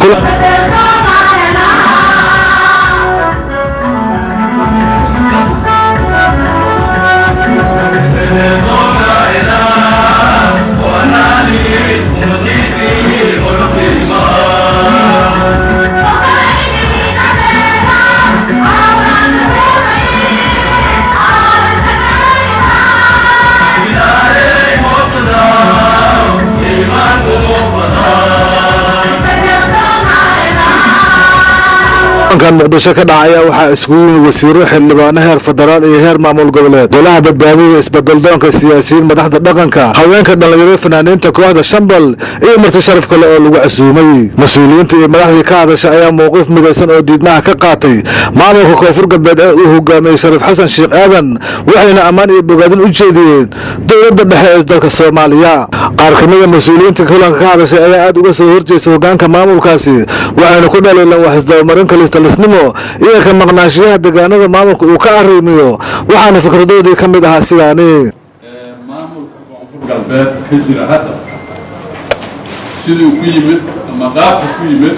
kan muqdisho ka dhacaya waxaa iskugu yimid wasiiro xildhibaano heer federaal iyo heer maamul goboleed golaha badbaadada isbeddeldoonka siyaasiyiin madaxda dhaqanka haweenka dhallinyarada fanaaniinta kooxda shambal iyo marti sharaf kale oo lagu casuumay mas-uuliyiinta iyo madaxdii ka hadasha ayaa mowqif midaysan oo diidmaha ka qaatay maamulka koonfur galbeed ee uu hogaamiyey shariif xasan sheekh aadan waxayna ammaan iyo bogaadin u jeediyeen dowladda dhexe ee dalka soomaaliya qaar ka mida mas-uuliyiinta kulanka ka hadashay ayaa aada uga soo horjeesta hogaanka maamulkaasi waxayna ku dhaliilan wax isdabamarin kalistalisnimo iyo ka maqnaashiyaha deegaanada maamulka uu ka arrimiyo waxaana fikradoodii ka mid ahaa sidaani maamulka koonfur galbeed ka jira hadda siduu ku yimid ama qaabka ku yimid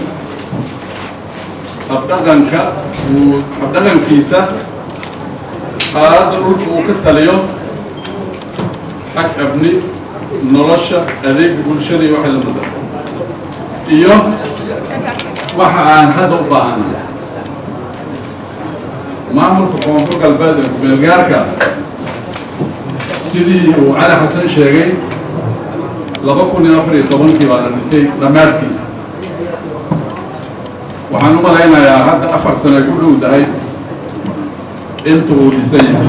habdhaqanka uu habdhaqankiisa xaaladda dhulka uu ka taliyo xag abni nolosha adeega bulshada iyo waxa lamida iyo waxa aan hadda u baahana maamulka koonfur galbeed ee kumeelgaarka sidii uu cali xasan sheegay laba kun iyo afar iyo tobankii baa la dhisay dhammaadkiisa waxaan u malaynayaa hadda afar sano ay ku dhow tahay inta uu dhisan yahay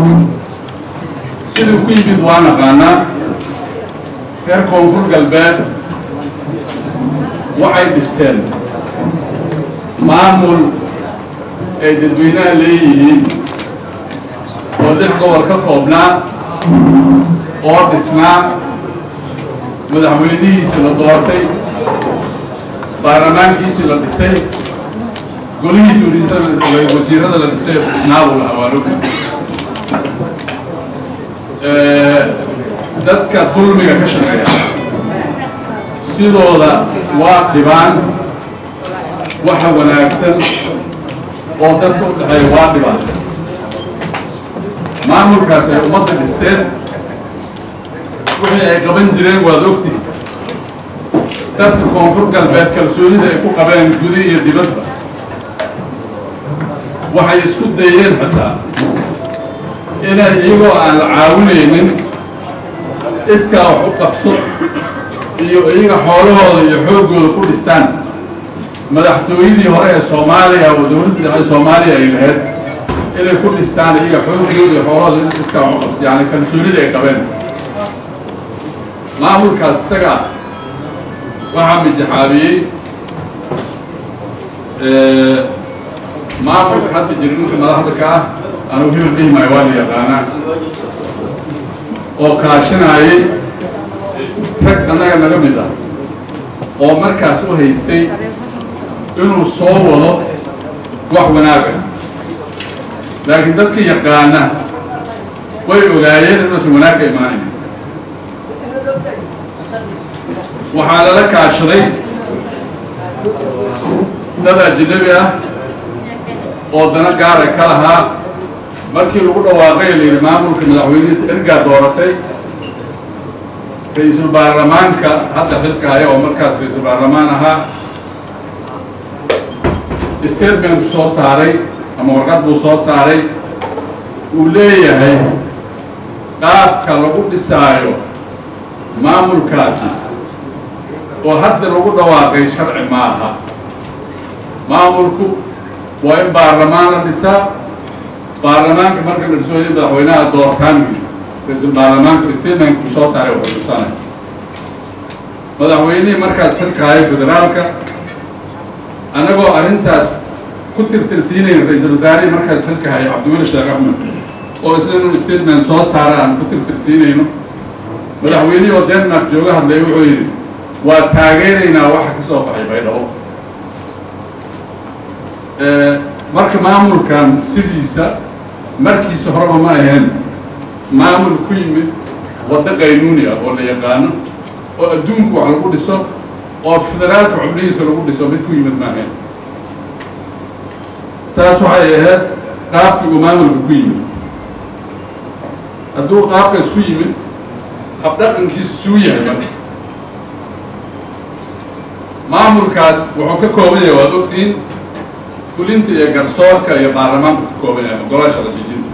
siduu ku yimid waa naqaanaa reer koonfur galbeed waxay dhisteen maamul ay dadweynaha leeyihiin oo lix gobol ka koobnaa oo dhisnaa madaxweynihiisi la doortay baarlamaankiisii la dhisay golihiisi wasiirada la dhisay oo dhisnaabu lahaa waa logi dadka dulmiga ka shaqeeya sidooda waa dhibaan waxa wanaagsan oo dadka u dhexeeya waa dhibaan maamulkaas ay ummadda dhisteen wixii ay qaban jireen waad ogtihi dadka koonfur galbeed kalsoonida ay ku qabeen gudi iyo dibadba waxay isku dayeen xataa inay iyagoo aan la caawinaynin iskaa wax u qabso iyo iyaga xoolahooda iyo xooggooda ku dhistaan madaxtooyadii hore ee soomaaliya oo dowladda dhexe soomaaliya ay lahayd inay ku dhistaan iyaga xooggooda iyo xoolahooda in iskaa wax u qabso yani kalsoonida ay qabeen maamulkaas isaga waxaa mijaxaabiyey maamulka hadda jira ninka madaxda ka ah anugu hebel dhihi maayo waa la yaqaanaa oo kaashinaayay rag annaga naga mid ah oo markaas u haystay inuu soo wado wax wanaaga laakiin dadka yaqaana way ogaayeen inuusan wanaagga imaanayn waxaa lala kaashaday dad ajnabi ah oo dana gaara ka lahaa markii lagu dhawaaqay la yidhi maamulka madaxweynihiisa ergaa dooratay ra-iisul baarlamaanka hadda xilka haya oo markaas ra-iisul baarlamaan ahaa statement soo saaray ama warqad buu soo saaray uu leeyahay qaabka lagu dhisaayo maamulkaasi oo hadda lagu dhawaaqay sharci maaha maamulku waa in baarlamaan la dhisaa baarlamaanka marka la dhiso in madaxweynaha doortaan ra-iisul baarlamaanka statementku soo saaray wuxuu tusanay madaxweynihii markaas xilka haya federaalka annagoo arrintaas ku tirtirsiinayn ra-iisul wasaarihii markaas xilka haya cabdiweli sheekh axmed oo isla inuu statement soo saara aan ku tirtirsiinayno madaxweynihii oo denmark jooga hadlay wuxuu yidhi waa taageeraynaa waxa ka soo baxay baydhabo marka maamulkan sidiisa markiisa horeba ma ahayn maamul ku yimid waddo qaynuuni ah oo la yaqaano oo adduunku wax lagu dhiso oo federaalka xubnihiisa lagu dhiso mid ku yimid maahayn taas waxay ahayd qaabkii uu maamulka ku yimid hadduu qaabkaas ku yimid habdhaqankiisu suu yahay marka maamulkaas wuxuu ka kooban yahay waad ogtiin fulinta iyo garsoorka iyo baarlamaanku ka kooban yahay ogolaasha rajijinta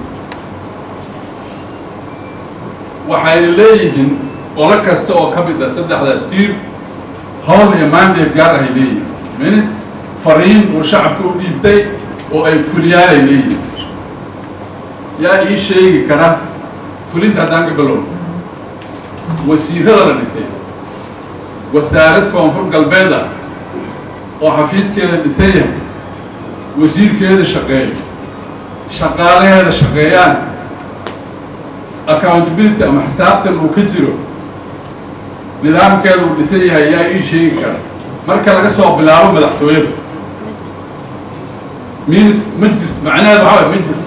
waxayna leeyihiin qolo kasta oo ka mid ah saddexdaas tiir howl iyo mandate gaar ahay leeyihiin minis fariin uu shacabka u dhiibtay oo ay fuliyaan ay leeyihiin yaa ii sheegi kara fulinta haddaan ka balow wasiirada la dhisay wasaarad koonfur galbeed ah oo xafiiskeeda dhisan yahay wasiirkeeda shaqeeyo shaqaalaheeda shaqeeyaan accountability ama xisaabtan uu ka jiro nidaamkeeda uu dhisan yahay yaa ii sheegi kara marka laga soo bilaabo madaxtooyada means ma jir macnaheed waxaa waay ma jirto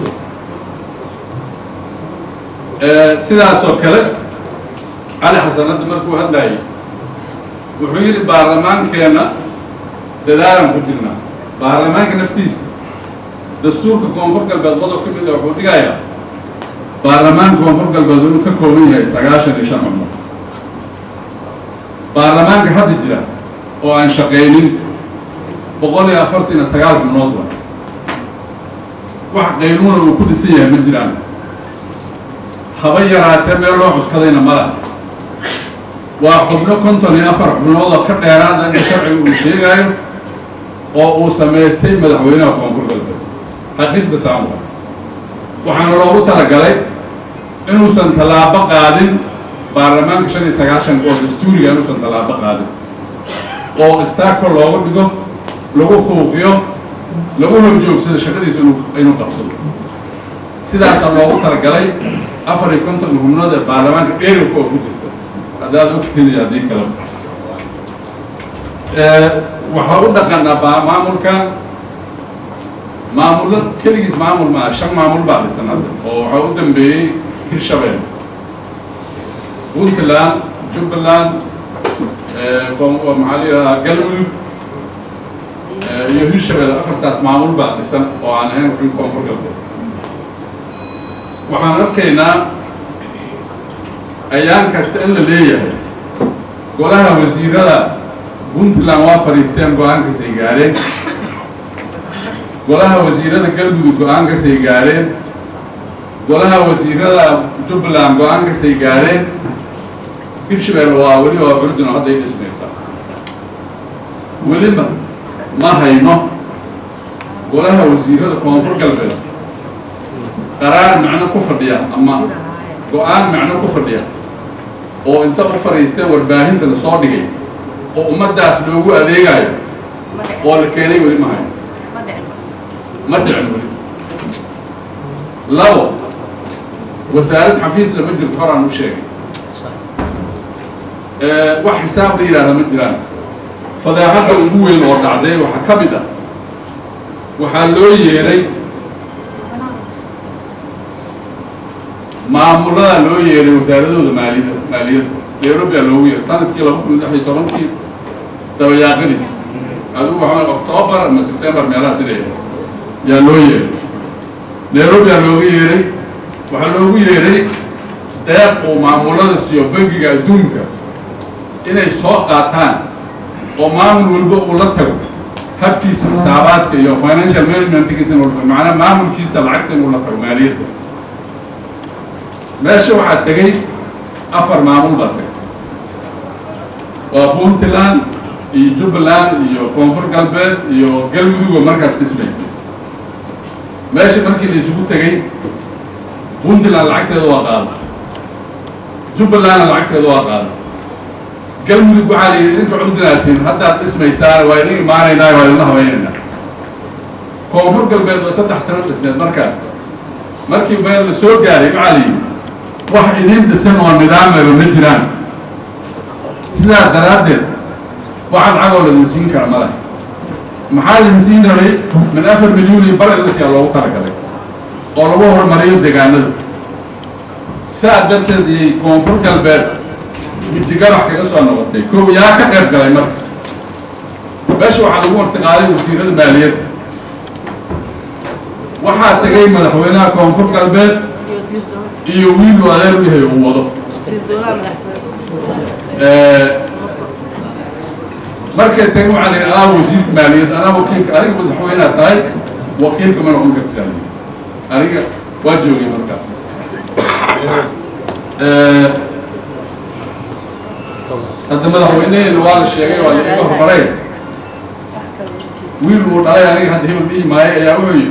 sidaasoo kale cali xasanadda markuu hadlayay wuxuu yidhi baarlamaankeenna dadaalan ku jirnaa baarlamaanka naftiisa dastuurka koonfur galbeed qodob ka mid a wuxuu dhigayaa baarlamaanka koonfur galbeed inuu ka kooban yahay sagaashan iyo shan xubnood baarlamaanka hadda jira oo aan shaqaynin boqol iyo afartan iyo sagaal xubnood wa wax qaynuuna uu ku dhisan yahay ma jiraan haba yaraatee meel loo cuskadayna mala waa xubno konton iyo afar xubnood oo ka dheeraada in sharciga uu sheegaayo oo uu samaystay madaxweynaha koonfur galbeed xaqiiqda saamwa waxaana loogu talagalay inuusan tallaabo qaadin baarlamaanka shan iyo sagaashanka oo dastuuriga inuusan tallaabo qaadin oo istaagka loogu dhigo lagu huuqiyo lagu horjoogsado shaqadiisa inuu inuu qabsado sidaasaa loogu talagalay afar iyo konton xubnood ee baarlamaanka dheeribka oo ku jirta haddaad ogtiin iyo haddii kale waxaa u dhaqanaa maamulkan maamullo keligiis maamul maa shan maamul baa dhisan hadda oo waxaa u dambeeyey hirshabelle puntland jubbaland maxaa la yidhahdaa galmudug iyo hirshabelle afartaas maamul baa dhisan oo aan ahayn xubin koonfur galbeed waxaan arkaynaa ayaan kasta in la leeyahay golaha wasiirada puntland waa fadhiisteen go-aankaasay gaareen golaha wasiirada galmudug go-aankaasay gaareen golaha wasiirada jubbaland go-aankaasay gaareen hirshabelle waa weli waa curdino hadday dhismaysaa weliba ma hayno golaha wasiirada koonfur galbeed qaraar macno ku fadhiya ama go-aan macno ku fadhiya oo inta u fadhiisteen warbaahinta la soo dhigay oo ummaddaas loogu adeegayo oo la keenay weli ma hayo ma dhicin weli labo wasaarad xafiis lama jirto horaan u sheegay wax xisaab la yidhaahda ma jiraan fadeexadda ugu weyn oo dhacday waxaa ka mid ah waxaa loo yeeray maamulada loo yeeray wasaaradooda maaliyada maaliyadda nairobiya loogu yeeray sanadkii laba kun lix iyo tobankii dabayaaqadiis adigu waxaa octoobar ama september meelaha sida yaa loo yeeray nairobiya loogu yeeray waxaa loogu yeeray deeq uu maamulada siiyo bangiga adduunka inay soo qaataan oo maamul walba uu la tago habkiisa xisaabaadka iyo financial managementkiisa inuu macnaa maamulkiisa lacagta inuu la tago maaliyadda meesha waxaa tegay afar maamul baa tegay waa puntland iyo jubbaland iyo koonfur galbeed iyo galmudugoo markaas dhismaysay meesha markii la isugu tegay puntland lacagteeda waa qaada jubbalandna lacagteeda waa qaada galmudug waxaa la yidhi idinka cudunaatiin haddaad dhismaysaan waa idin imaanaynaa waa idinla habaynaynaa koonfur galbeed oo saddex sano dhisneed markaas markii meel la soo gaaray waxaa la yidhi wax idin dhisan oo nidaamaba ma jiraan sidaa daraaddeed waxa lacagoo la idin siin kara ma leh maxaa idin siin rabay min afar milyuun iyo bar ilasiyaa loogu talagalay oo lagu horumariyo deegaanada saa darteed iyay koonfur galbeed mijigarax kaga soo noqotay kow yaa ka qayb galay marka meesha waxaa lagu martiqaaday wasiirada maaliyadda waxaa tegay madaxweynaha koonfur galbeed iyo wiilu adeer u yahay uu wado markay tagay waxaa la yidhi anaa wasiirka maaliyadda anaa wakiilka adiga madaxweynaha tahay wakiilka ma noqon kartaa aniga waa joogay markaas hadda madaxweyneheena waa la sheegay waa la iga hormaray wiil uu dhalay aniga hadda hebel dhihi maayo ayaa wuxuu yidhi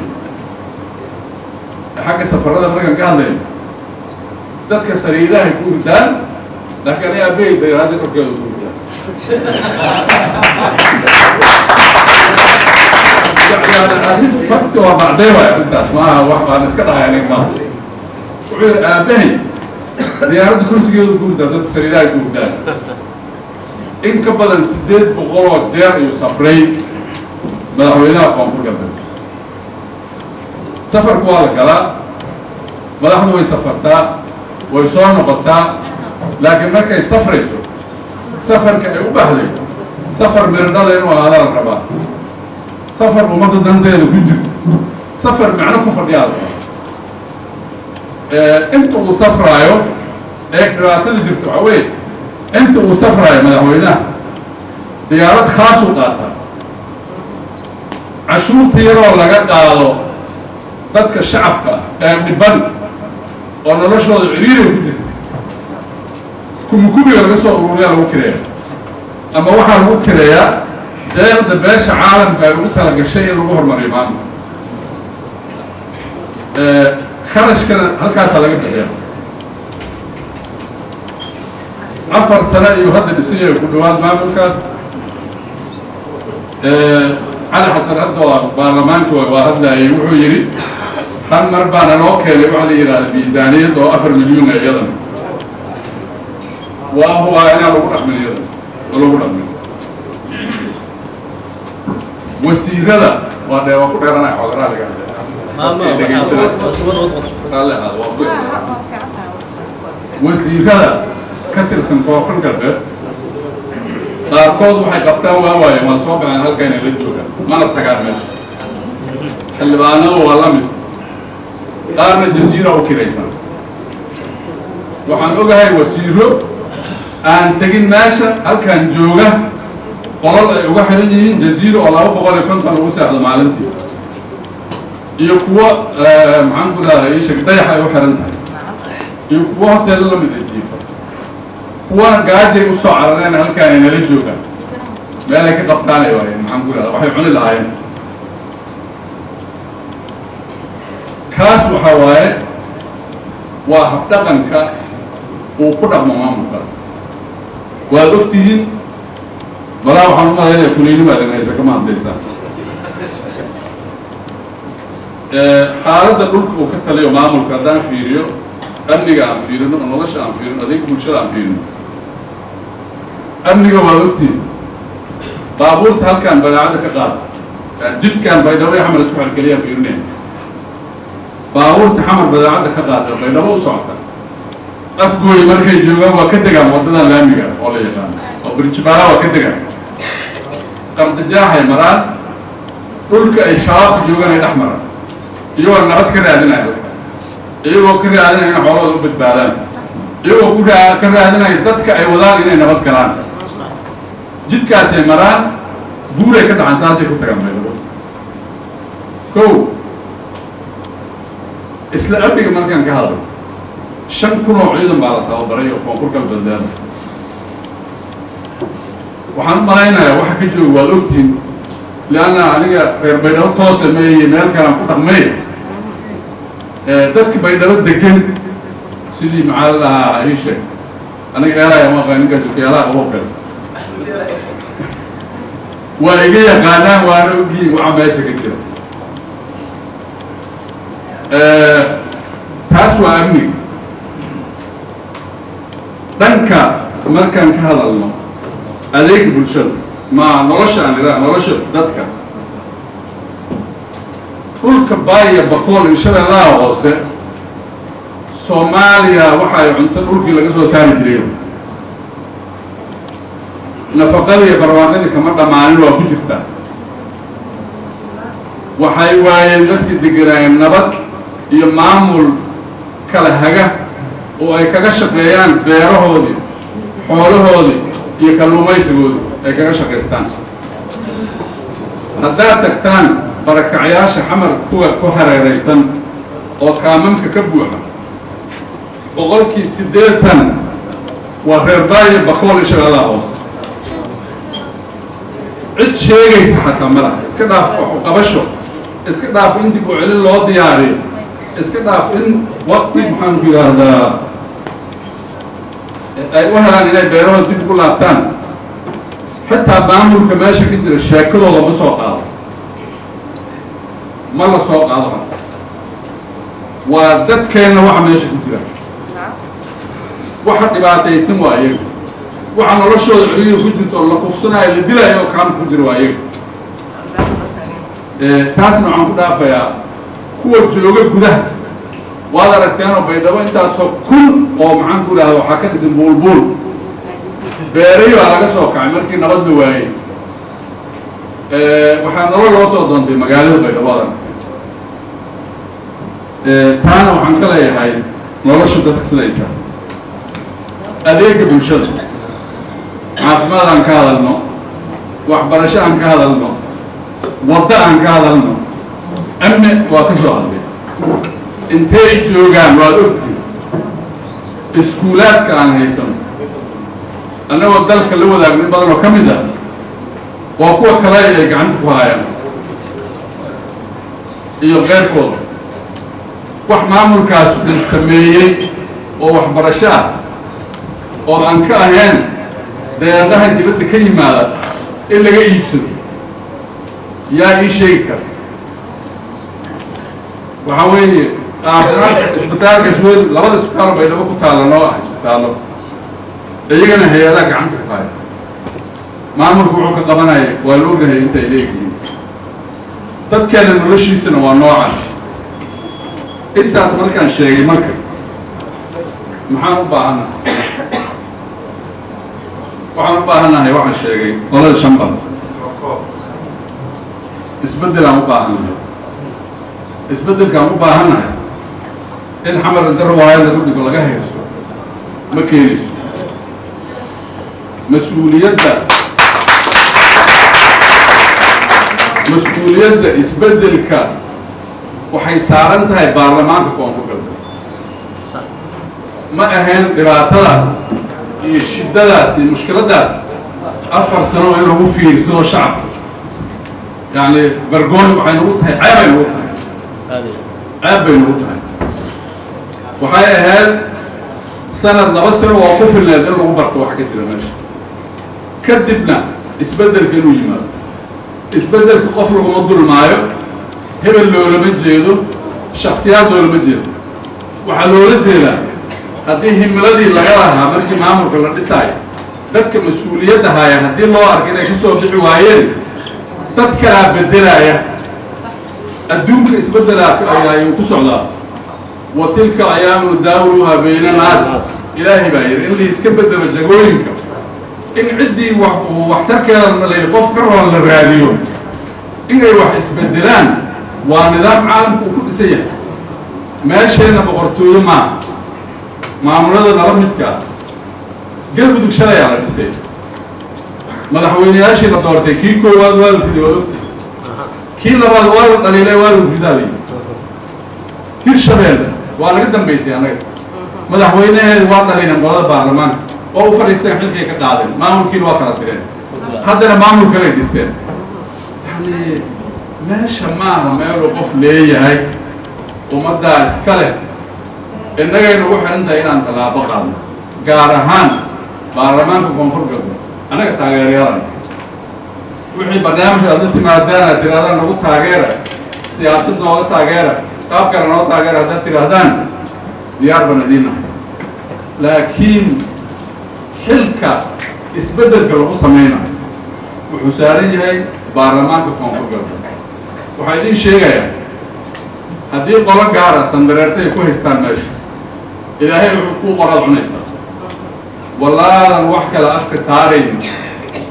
xagga safarada markaan ka hadlayo dadka sariidahay ku hurdaan laakiin aniga abeey dayraada korkeeda ku hurdaan fakti waa bacday waay arrintaas maaha wax baan iska dhahay aniga maaha wuxuu yidhi aabahay diyaaradda kursigeedu ku hurdaan dadka sariidahay ku hurdaan in ka badan sideed boqol oo jeer ayuu safray madaxweynaha koonfur galbeed safarku waa la galaa madaxdu way safartaa way soo noqotaa laakiin markay safrayso safarka ay u baxday safar miradhala inuu ahaada la rabaa safar ummadda danteeda ku jirto safar macno ku fadhiyaa la rabaa inta uu safraayo ee dhibaatada jirto waxaa weye inta uu safraayo madaxweynaha diyaarad khaasuu qaataa cashuurta yaroo laga qaado dadka shacabka ee dhiban oo noloshooda ciriiriga ku jirta kumikubiga laga soo ururiyaa lagu kireeya ama waxaa lagu kireeyaa deeqda beesha caalamka ay ugu talagashay in lagu horumariyo maamulka kharashkana halkaasaa laga bixiya afar sano ayuu hadda dhisan yahay ku dhawaad maamulkaas cali xasan hadda waa baarlamaanka waa hadlayay wuxuu yidhi hal mar baana loo keenay waxaa la yidhahda miisaaniyad oo afar milyuuna iyadan waa hubaa inaa lagu dhaqmin iyadan oo lagu dhaqmin wasiirada waa dee waa ku dheeranaya xogaraa laga wasiirada ka tirsan koonfur galbeed qaarkood waxay qabtaan waa waaye waa soo baxeen halkayna la joogaan mana tagaan meesha xildhibaanadu waa la mid qaarna jasiira u kiraysan waxaan ogahay wasiiro aan tegin meesha halkan jooga qolol ay uga xiran yihiin jasiiro oo laba boqol iyo konton lagu seexdo maalintii iyo kuwo maxaan ku rahda isheg dayax ay u xiran tahay iyo kuwo hoteelo la mid a jiifa kuwana gaajay usoo carareen halkaan ay nala joogaan meel ay ka qabtaanay waayeen maxaan ku rahda waxay cuni lahaayeen kaas waxaa waaye waa habdhaqanka uu ku dhaqmo maamulkaas waad ogtihiin balaa waxaan umalaynaya fulayni baa dhan haysa kama hadlaysaan xaaladda dhulka uu ka taliyo maamulka haddaan fiiriyo amniga aan fiirino nolosha aan fiirino adeega bulshada aan fiirino amniga waad ogtihiin baabuurta halkaan badaacadda ka qaada jidkaan baydhabo iyo xamar isku xerkeliyaan fiirinaya baabuurta xamar badaacadda ka qaada baydhabo u socota afgooy markay joogaan waa ka degaan waddadan laamiga oo la yaqaano oo birjibaala waa ka degaan qardajaaxay maraan dhulka ay shabaabka joogaan ay dhex maraan iyagoo nabad ka raadinaya halkaas iyagoo ka raadinaya inay xoolahooda u badbaadaan iyagoo ku raa ka raadinaya dadka ay wadaan inay nabad galaan jidkaasay maraan buuray ka dhacan saasay ku tagaan baydhabo kow isla amniga markaan ka hadlay shan kun oo ciidan baa la tababaray oo koonfur galbeedleeda waxaan u malaynayaa waxa ka jooga waad ogtihiin lianna aniga reer baydhabo toose meeye meel kalaan ku dhaqmay dadka baydhabo degan sidii maxaa la lahaa ii sheeg aniga eelaya ma aqaan ninkaas okiyaalaha qabo kale waa iga yaqaanaan waana ogyihiin waxa meesha ka jira taas waa amniga dhanka markaan ka hadalno adeega bulshada ma nolosha aan idhaha nolosha dadka dhulka baaya bakool iyo shabeellaha hoose soomaaliya waxa ay cunto dhulkii laga soo saari jiray nafaqadii iyo barwaaqadii kama dhammaanin waa ku jirtaa waxay waayeen dadkii deganaayeen nabad iyo maamul kala haga oo ay kaga shaqeeyaan beerahoodii xoolahoodii iyo kalluumaysigoodii ay kaga shaqaystaan haddaad tagtaan barakacyaasha xamar kuwa ku hareeraysan oo kaamamka ka buuxa boqolkii siddeetan waa reerbaayo bakool ishagaadaa hoose cid sheegaysa xataa ma laha iska dhaaf waxu qabasho iska dhaaf in dib u celin loo diyaariyo iska dhaaf in waqti maxaanku yidhaahdaa ay u helaan inay beerahooda dib ugu laabtaan xitaa maamulka meesha ka jira sheekadooda ma soo qaado ma la soo qaado ha waa dadkeenna waxa meesha ku jira waxa dhibaataysan waa iyaga waxa noloshooda celiyo ku jirto oo la kufsanaayo la dilaayo oo kaamka ku jira waa iyaga taasna waxaan ku dhaafayaa kuwa jooga gudaha waad aragteenoo baydhabo intaasoo kun oo maxaan ku idhahda waxaa ka dhisan buulbuul beeray baa laga soo kacay markii nabadda waayey waxaa nalo loo soo doontay magaalada baydhabo ad aragteen taana waxaan ka leeyahay nolosha dadka siday tahay adeega bulshada caafimaad aan ka hadalno waxbarasho aan ka hadalno waddo aan ka hadalno amni waa ka soo hadlay intay joogaan waad ogtihin iskuulaadka aan haysano annagoo dalka la wadaagno in badan oo ka mid ah waa kuwa kale ay gacanta ku haayaan iyo keyrkooda wax maamulkaas uu sameeyey oo waxbarasho ah oo aan ka ahayn deeqaha dibadda ka yimaada in laga iibsado yaa ii sheegi kara waxaa weeye caafimaadka isbitaalka iswel labada isbitaalo baydhabo ku taalla noo ah isbitaallo iyagana hay-adaha gacanta ku haya maamulku wuxuu ka qabanaya waa la ognahay intay leeyihiin dadkeena noloshiisana waa noocan intaas markaan sheegay marka maxaan u baahannahay waxaan u baahannahay waxaan sheegay qolada shambal isbeddelaan u baahannahay isbeddelkaan u baahannahay in xamar inta rawaaya lagu dhigo laga haysto ma keenayso mas-uuliyadda mas-uuliyadda isbeddelka waxay saaran tahay baarlamaanka koonfur galbeed ma ahayn dhibaatadaas iyo shiddadaas iyo mushkiladaas afar sano in lagu fiirsado shacabka yacni bargoon waxay nagu tahay ceeb ay nagu tahay ceeb bay nagu tahay waxay ahayd sanad laba sano oo ku filneed in lagu barto wax ka jira meesha kadibna isbeddelka inuu yimaado isbeddelka qof laguma dulmaayo hebel loolama jeedo shaksiyaad loolama jeedo waxaa loola jeedaa haddii himiladii laga lahaa markii maamulka la dhisaayo dadka mas-uuliyadda haaya haddii loo arka inay ka soo bixi waayeen dad kalaa beddelaya adduunka isbeddelaa ayuu ku socdaa wa tilka ayaamu daawluha bayna naas ilaahay baa yidhi in la iska beddelo jagooyinka in ciddii waxtarkeeda layidhi qof ka roon la raadiyo inay wax isbeddelaan waa nidaam caalamku uu ku dhisan yahay meesheenna boqortooyo maaha maamulada nala midkaa galmudug shalayaa la dhisay madaxweyneyaashii la doortay kii koowaad waa la riday waa ogti kii labaad waa la dhaliilay waa la ridaaliy hir shabeelle waa laga dambaysay annaga madaxweynaheedu waa dhaliileen qolada baarlamaanka oo u fadhiisteen xilkay ka qaadeen maamulkiina waa kala direen haddana maamul kalay dhisteen yani meesha maaha meeluu qof leeyahay ummaddaa iska leh innagaynu ugu xihan tahay inaan tallaabo qaadno gaar ahaan baarlamaanka koonfur galbeed annaga taageerayalan wixii barnaamij aad la timaadaan aad tirahdaan nagu taageera siyaasad nooga taageera qaab kale noo taageera haddaad tidhaahdaan diyaar baan idinahay laakiin xilka isbeddelka lagu samaynayo wuxuu saaran yahay baarlamaanka koonfur galbeed waxaa idiin sheegayaa haddii qolo gaara sandareerta ay ku haystaan meesha ilaahay wuxuu kuu qoraad cunaysaa wallaadan wax kale afka saarayn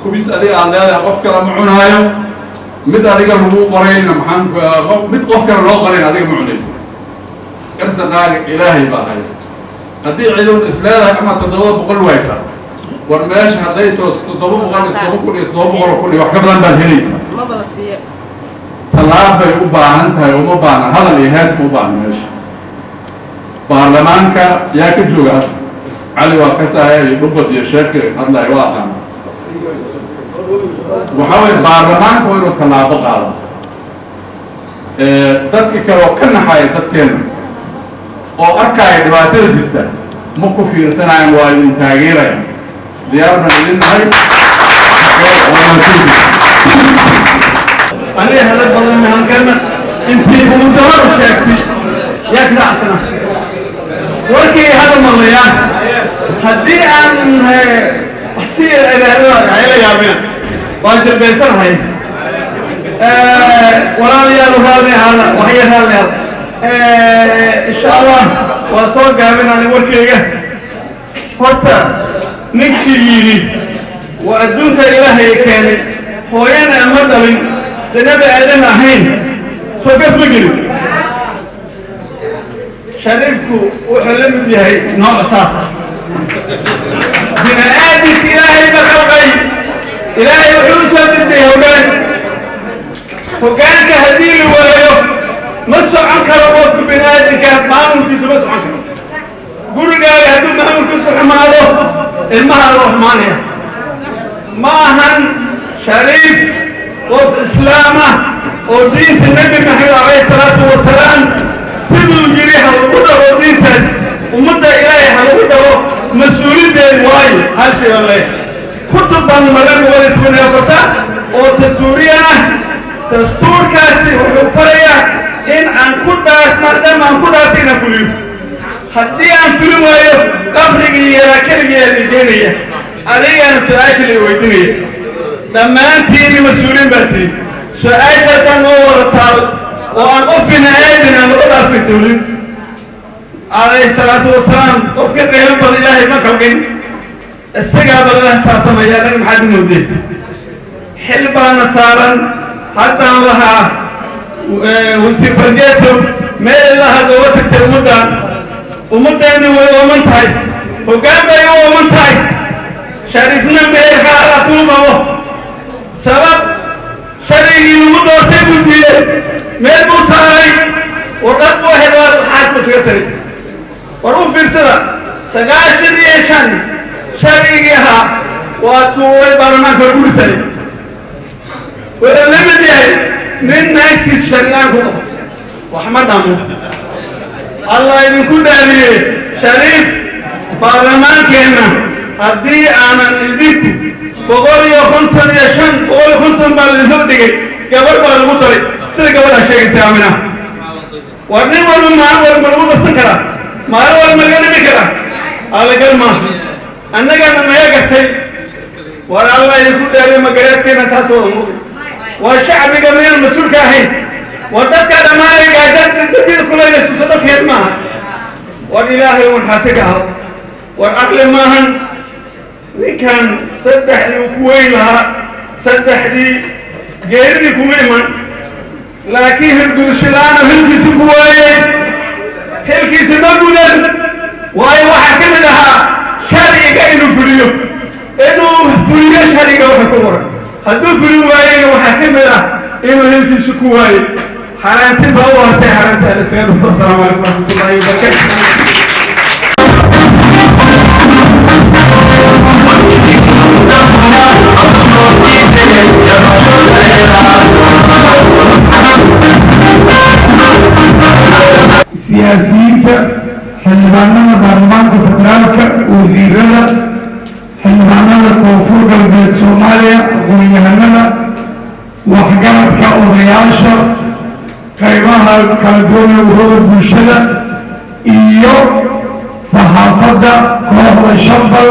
kubis adiga aad leedahay qof kale ma cunaayo mid adiga lagu qorayna maxaan mid qof kale loo qorayn adiga ma cunayso garsaqaaga ilaahay baa haya haddii cidun is leedahay ama toddoba boqol wayta war meesha hadday toos toddoba boqol iyo toddoba kun iyo toddoba boqol kun iyo wax ka badan baad helaysaa tallaab bay u baahan tahay uma baahna hadal iyo hees ma u baahna meesha baarlamaanka yaa ka jooga hadda cali waa ka saaya iyo dhubad iyo sheefka hadlaya waa aqaana waxaa weye baarlamaanka waa inuu tallaabo qaado dadka kale oo ka naxaya dadkeena oo arkaya dhibaatada jirta ma ku fiirsanayan waa idin taageeraya diyaar baan idin nahay aniga hadal badan mahankana intii ugu dabada sheegtay yaa ka raacsana warkii hada malayaan haddii aan si agaarada ayla yaabeen waa jirbaysanahay walaalayaal raali hada waxya raali hada insha allah waa soo gaabinani warkayga horta ninkii yidhi waa adduunka ilaahay keenay hooyana ama dhalin danabi aadan ahayn soo gaf ma gelin shariifku wuxuu la mid yahay nooc saas ah bini aadamka ilaahay ba khalqay ilaahay wuxuu u soo dirtay hoggaan hoggaanka haddii la waayo ma socon karo qofku bini aadamka maamulkiisa ma socon karo gurigaaga hadduu maamulkiisu xumaado ilmaha loo xumaanaya ma ahan shariif qof islaam ah oo diinta nebi maxamed calayhi salaatu wasalaam siduu yidhi ha lagu dhabo diintaas ummadda ilaahay ha lagu dhabo mas-uuliyaddeed waayo hal shay oo leh kutub baan magan wada tukan afarta oo dastuuriya ah dastuurkaasi wuxuu farayaa in aan ku dhaaf maadaama aan ku dhaartay inaan fuliyo haddii aan fulin waayo qabrigii yaraa keligeeda geenaya adigana su-aasha la weydiinaya dhammaantiini mas-uuliin baa tihi su-aashaasaan noo wada taal oo aan qof bini aadin aan laga dhaafay dowlin calayhi salaatu wasalaam qofka qiimo badan ilaahay ma kalqin isagaa balala xisaabtamaya anaga maxaad u moodeen xil baana saaran haddaan lahaa wasiir fargeeto meel ilaha dooga tagtay ummaddan ummaddeena way ooman tahay hoggaan bay u ooman tahay shariifna meelka alla kuu qabo sabab sharcigii lagu doortay buu diiday meel buu saaray warqad buu helaa xaad buu isaga tari war u fiirsada sagaashan iyo shan sharcigii ahaa waa tuuray baarlamaanka lagu dhisay wuxuu la mid yahay nin naagtiis sharcigaan ku qabo wax ma dhamo allah idinku dhaariyey shariif baarlamaankeenna haddii aanan idinku boqol iyo konton iyo shan boqol iyo konton baa laidinhor dhigay gabar baa lagu daray sida gabadhaa sheegaysa aamina war nin walba maalin walba lagu darsan karaa maalin walba laga dhimi karaa alagal maaha annagana naga gartay war allah idinku dhaariyo magareedkeena saas wada muuqi waa shacbiga miyaan mas-uulka ahayn war dadka dhammaanay gaajada dadida kuleynaysiiso dadkeed maaha war ilaahay warxaatiga ahaw war caqli maahan ninkan saddexdii uu ku weyn lahaa saddexdii geeridii kuma iman laakiin hirgudushilaana hilkiisi ku waayey hilkiisi ma gudan waayo waxaa ka mid ahaa sharciga inuu fuliyo inuu fuliyo sharciga waxa ku qoran hadduu fulin waayeyna waxaa ka mid ah inuu hilkiisi ku waayey xaaraantin baa u hartay xaaraanta alisaga dhufto asalaamu calaykum waraxmatullahi wabarakatu siyaasiyiinta xildhibaanada baarlamaanka federaalka wasiirada xildhibaanada koonfur galbeed soomaaliya aqoon-yahanada waxgaradka odayaasha qaybaha kala duwan ee urada bulshada iyo saxaafadda kooxda shambal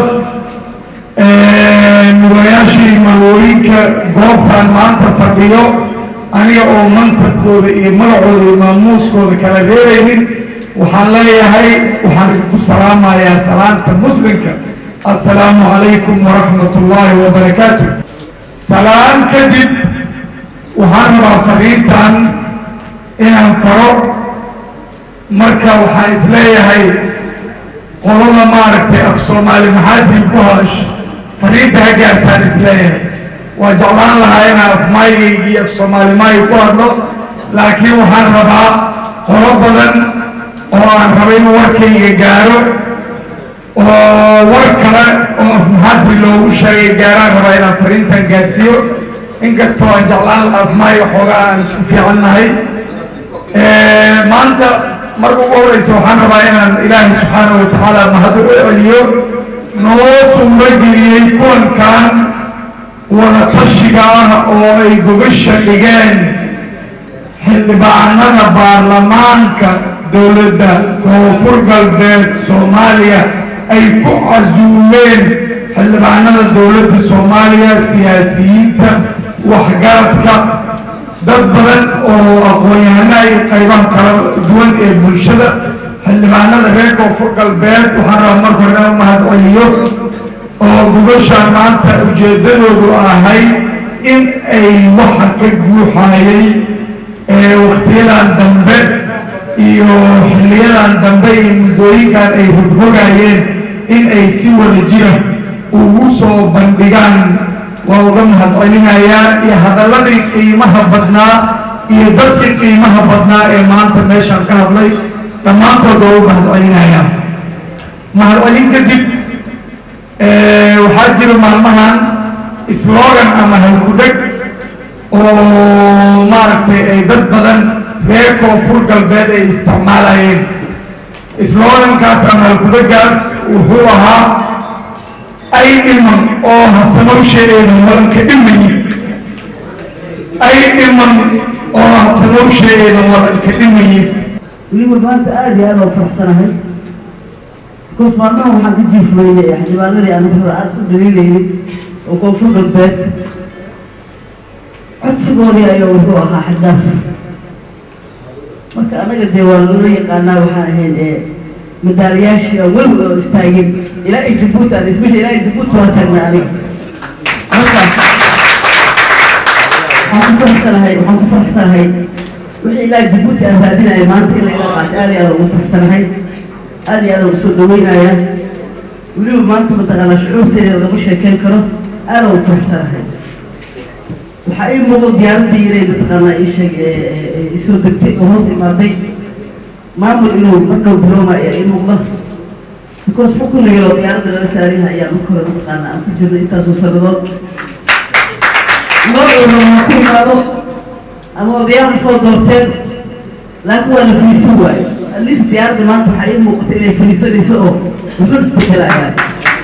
murayaashii magooyinka goobtan maanta fadhiyo aniga oo mansabkooda iyo magacooda iyo maamuuskooda kala reeraynin waxaan leeyahay waxaan idinku salaamayaa salaamta muslimka assalaamu calaykum waraxmat ullaahi wabarakaatu salaan kadib waxaan rabaa fariintan inaan faro marka waxaan isleeyahay qolada maaragtay af soomaali maxaadii ku hadash fariinta ha gaartaan isleeyahay waa jeclaan lahaa inaan af maayigaygii af soomaali maayi ku hadlo laakiin waxaan rabaa qolo badan oo aan raba in warkayga gaaro oo war kale oo af maxaadri loogu sheegay gaaraan rabaa inaan fariintan gaarsiiyo inkastoo aan jeclaan lahaa af maayiga xoogaa aan isku fiican nahay maanta marka ugu horeysa waxaan rabaa inaan ilaahay subxaana wa tacaala mahad u celiyo noo suurageliyey kulankan wada tashiga ah oo ay gogasha dhigeen xildhibaanada baarlamaanka dowladda koonfur galbeed soomaaliya ay ku casuumeen xildhibaanada dowladda soomaaliya siyaasiyiinta waxgaradka dad badan oo aqoon-yahanaha iyo qaybaha kala duwan ee bulshada xildhibaanada reer koonfur galbeed waxaan rabaa marka hore inaan mahad celiyo oo gubashaan maanta ujeeddadoodu ahay in ay waxa ka guuxayay ee wakhtiyadan dambe iyo xilliyadan dambe iyo muddooyinkan ay rogrogayeen in ay si wada jira ugu soo bandhigaan waa uga mahad celinayaa iyo hadalladii qiimaha badnaa iyo dadkii qiimaha badnaa ee maanta meeshaan ka hadlay dhammaantood waa u mahad celinayaa mahad celin kadib waxaa jira maalmahan slogan ama halkudheg oo maaragtay ay dad badan reer koonfur galbeed ay isticmaalayeen slogankaas ama halkudhegaas wuxuu ahaa ay dhiman oo hasanowsheedeeda wadanka dhimayi ay dhiman oo hasanowsheedeeda wadanka dhimayi weliba maanta aada iyo aada oo faraxsanahay bikoos maalmaha waxaan ka jiifweynay xildhibaanadii aan hore aada u daliilaynin oo koonfur galbeed codsigoodii ayaa wuxuu ahaa xadaaf marka anaga dee waa loola yaqaanaa waxaan ahayn ee madaalayaashii aan weli oo istaagin ilaa ay jabuuti aan isbesha ilaa ay jabuuti waa taagnaa aniga marka waxaan ku faraxsanahay waxaan ku faraxsanahay wixii ilaa jabuuti aan raadinaya maanta in laga qaato aada iyo aada ugu faraxsanahay aada iyo aada ugu soo dhaweynaya weliba maanta mataqaanaa shucuurteeda lagu sheekeyn karo aada ugu faraxsanahay waxaa ii muuqda diyaaraddii inay mataqaanaa ii sheeg isoo degtay oo hoos imaaday maamul inuu markau bilooma ayaa ii muuqda because xukunigii oo diyaaradda laga saariha ayaa marka hore mataqaanaa aan ku jirno intaasoo sannadood noocooda ku imaado ama odayaal soo doorteen laakiin waa la fariisan waayo at least diyaaradda maanta waxaa ii muuqata inay fariisanayso oo wuxuu isbedelayaan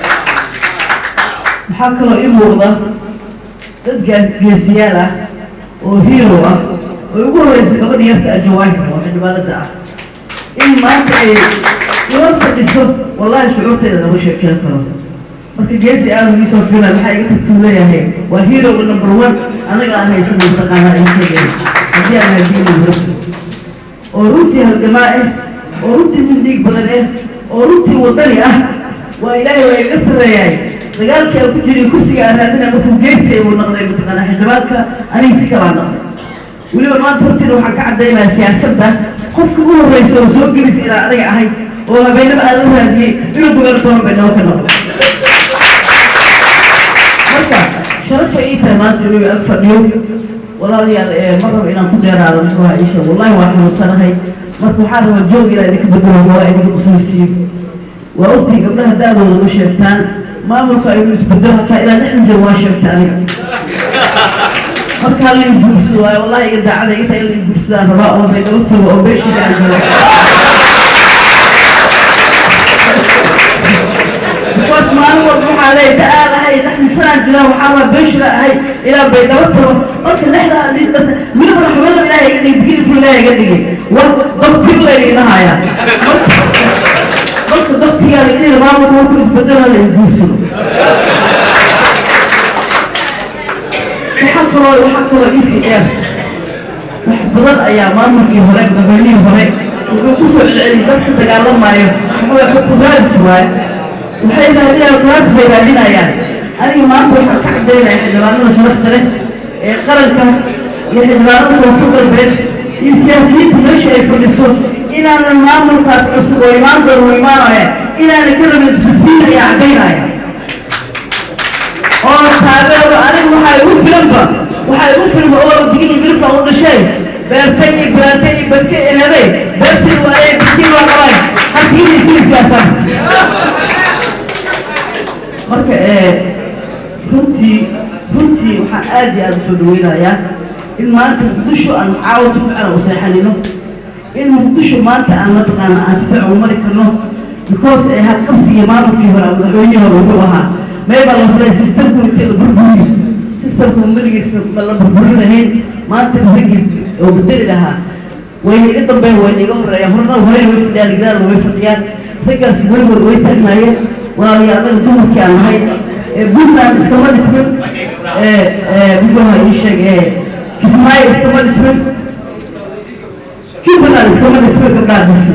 waxaa kaloo ii muuqda dad gaas- geesiyaal ah oo hero ah oo ugu horeysa gabadha yarta ajawaahir oo xildhibaanada ah in maanta ay ilan fadhiso wallahi shucuurteeda lama sheekeen karo marka geesi aanu iisoo filan waxaa iga tagtuu leeyahay waa heroga number one anaga aan haysan mataqaanaa ay sheegay haddii aan hadiina hore oo runtii halgamaa ah oo runtii nin dhiig badan ah oo runtii wadani ah waa ilaahay waa iga sarreeyahay dagaalkii aan ku jiray kursiga aan raadinaya markuu geesi uu noqday mataqaanaa xildhibaanka aniga si kalaa noqday weliba maanta hortiina waxaan ka caddaynayaa siyaasadda qofka ugu horreysa oo soo gelisa inaan aniga ahay oo habeenaba aan la raadiyey inuu gobernator baydhabo ka noqdo marka sharafay ii tahay maanta inuu ag fadhiyo walaalayaal ee ma rabo inaan ku dheeraado muxuuha isha wallahi waa xanuunsanahay marka waxaan rabaa joog ilaa idinka bedelo waa idinka kusansiiyo waa ogtahay gabdhaha da-dooda ma sheegtaan maamulka aynu isbedelo halkaa ilaa lixdan jeer waa sheegta aniga markaa la guursado waayo wallahi iga daacada iga tahay in la guursadaan rabaa oo baydhabo tago oo beeshiga aan galo because maalin walba waxaa leeyahay ta aad ahay lixdan sanaan jiraa waxaa waa beeshila ahay ilaa baydhabo tago marka lixda weliba raxmada ilaahay iga dhigay digiri fur ilaahay iga dhigay war daktir la idinahaya marka daktigaada inay maamulka marku isbedelo la guursado waxaa kaloo waxaa kaloo isi dheer wax badan ayaa maamulkii hore madaxweynihii hore wuxuu ku soo celceliyay dadka dagaalamaayo muxuu xukun raadis waaye waxay raadinayaan kuraas bay raadinayaan aniga maanta waxaan ka cadaynaya xildhibaanada sharafta leh ee qaranka iyo xildhibaanada koonfur galbeed iyo siyaasiyiinta meesha ay fadhiso inaanan maamulkaas cusub oo imaan doon u imaanaya inaanan ka rabin isbasiinaya cadaynaya oo taageero aniga waxaa igu filanba waxaa igu filan oo digini bilfa u dhashay beertay iyo beertay iyo badka eheday beertay waayay badkii waa qabay halkiina isii siyaasan marka runtii runtii waxaan aad iyo aad usoo dhaweynayaa in maanta muqdisho aan caawa si fiican u seexanino in muqdisho maanta aan mataqaana aan si fiican u mari karno because ee hadqabsigii maamulkii hore madaxweynihii hore wuxuu ahaa meebaa la furay sistamku intii la burburiyo sistamku maligiisa ma la burburin lahayn maanta ragii oo bedeli lahaa way iga dambeyn way iga horeeyaan horna horey way fadhiyaan gadaal way fadhiyaan raggaas weligood way taagnaayeen walaalayaal anaga dumarkii aan nahay puntland iskama dhismin muxuu ahaa ii sheeg kismaayo iskama dhismin jubbaland iskama dhismin gabdhaha dhisi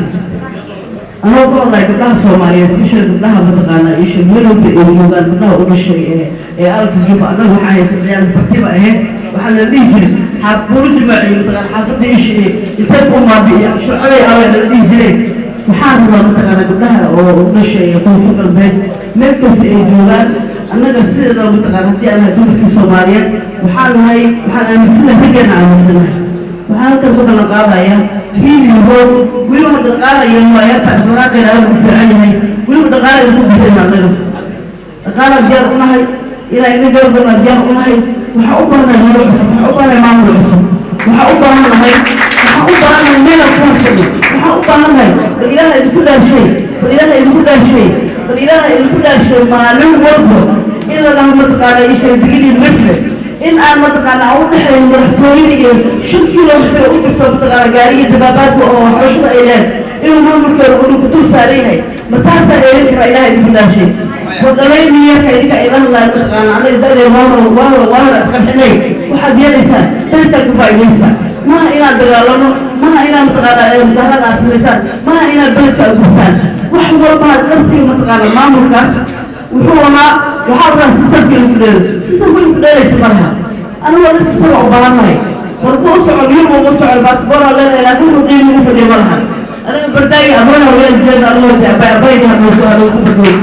anoo ku hadlaya gabdhaha soomaaliyeed especially gabdhaha mataqaana ii sheeg melowda ay joogaan gabdhaha u dhashay ee ee alka juba annaga waxaa haysa ciyaal bartiba ahayd waxaa la dhihi jiray xaafbuulu jimaaciyo mataqaana xaafadda ishi intee ku maabi'iya shucabay awe la dhihi jiray waxaan rabaa mataqaana gabdhaha oo u dhashay ee koonfur galbeed meel kasta ay joogaan annaga sideeda mataqaana haddii aan nahay dumarkii soomaaliyeed waxaan nahay waxaan aaminsanahay raggeena aaminsanahay waxaan halkan ku ballan qaadaya hiiliyo hoog weliba hadda dhaqaalayo waayaarta dhaqaaqeena aad u fiican yahay weliba dhaqaalayna ku bixin annaga dhaqaala diyaar u nahay ilaa ina garbana diyaar u nahay waxaa u baahanahay nolol cusub waxaa u baahanahay maamul cusub waxaa u baahanahay waxaa u baahanahay meela ku harsano waxaa u baahanahay bal ilaaha idinku dhaarshay bal ilaaha idinku dhaarshay bal ilaaha idinku dhaarshay maalin walba in la dhaho mataqaana ishay digidii mifle in aan mataqaana aan u dhexayn madaxtooyada iyo shan kilomitir u jirto mataqaana gaariga dabaabaadka oo xooshada ay leed inuu maamulkeeda uu ku dul saaran yahay ma taasaa dheerin karaa ilaha idinku dhaashay wadalay miyarka idinka ila hadlaya mataqaana anaga dadee waahora waahora waahora isqarxinay waxaad yeelaysaan dadkaa ku faa'iidaysa maha inaad dagaalamo maha inaad mataqaana mudaharada aad samaysaan maha inaad beledka aad gurtaan wax walba aad qarsiga mataqaana maamulkaas wuxuu ahaa waxaa rabaa sistamka inku dheelo sistamka inku dheelaysa malaha anigu wada sistama u baahannahay warku u socon yurba uma socon baasboora leedahay laakiin wuxuu qiimi ugu fadhiya malaha aniga bardaagi abana ween jeeda anigoo abayda hadooso anoo ku fadhooy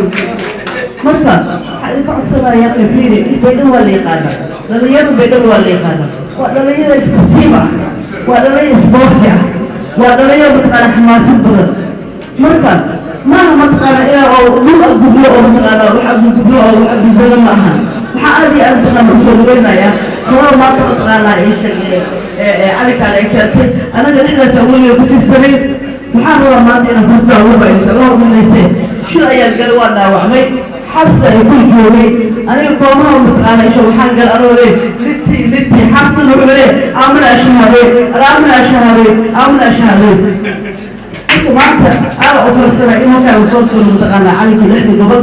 marka waxaa idinka codsanaya qafiiri baydhan waa la yaqaana dhalinyarada baydhan waa la yaqaana waa dhalinyada isbutiiba waa dhalinyada isboorti ah waa dhalinyada mataqaana xamaasid badan marka maaha mataqaana ina oo dhul agudlo oo mataqaana wax agudlo oo wax agudlo ma aha waxaa aad iyo aad mataqaana usoo dhaweynaya hore maanta mataqaana ii sheeg calinkaan ay keentay anaga dhexdaas aweliga ku tirsanay waxaan rabaa maanta inaan fursada ugu faa'iidayso la hormanaystee shil ayaan gal waa dhaawacmay xabsi ay ku joogay aniga koomaha mataqaana isha waxaan gal anoo le litti litti xabsi wuxuu le aamana ashahaadey aamana ashahaadey aamana ashahaadey marka maanta aala u farsana in halkaan soo suuro mataqaana calinkii lixdii gobol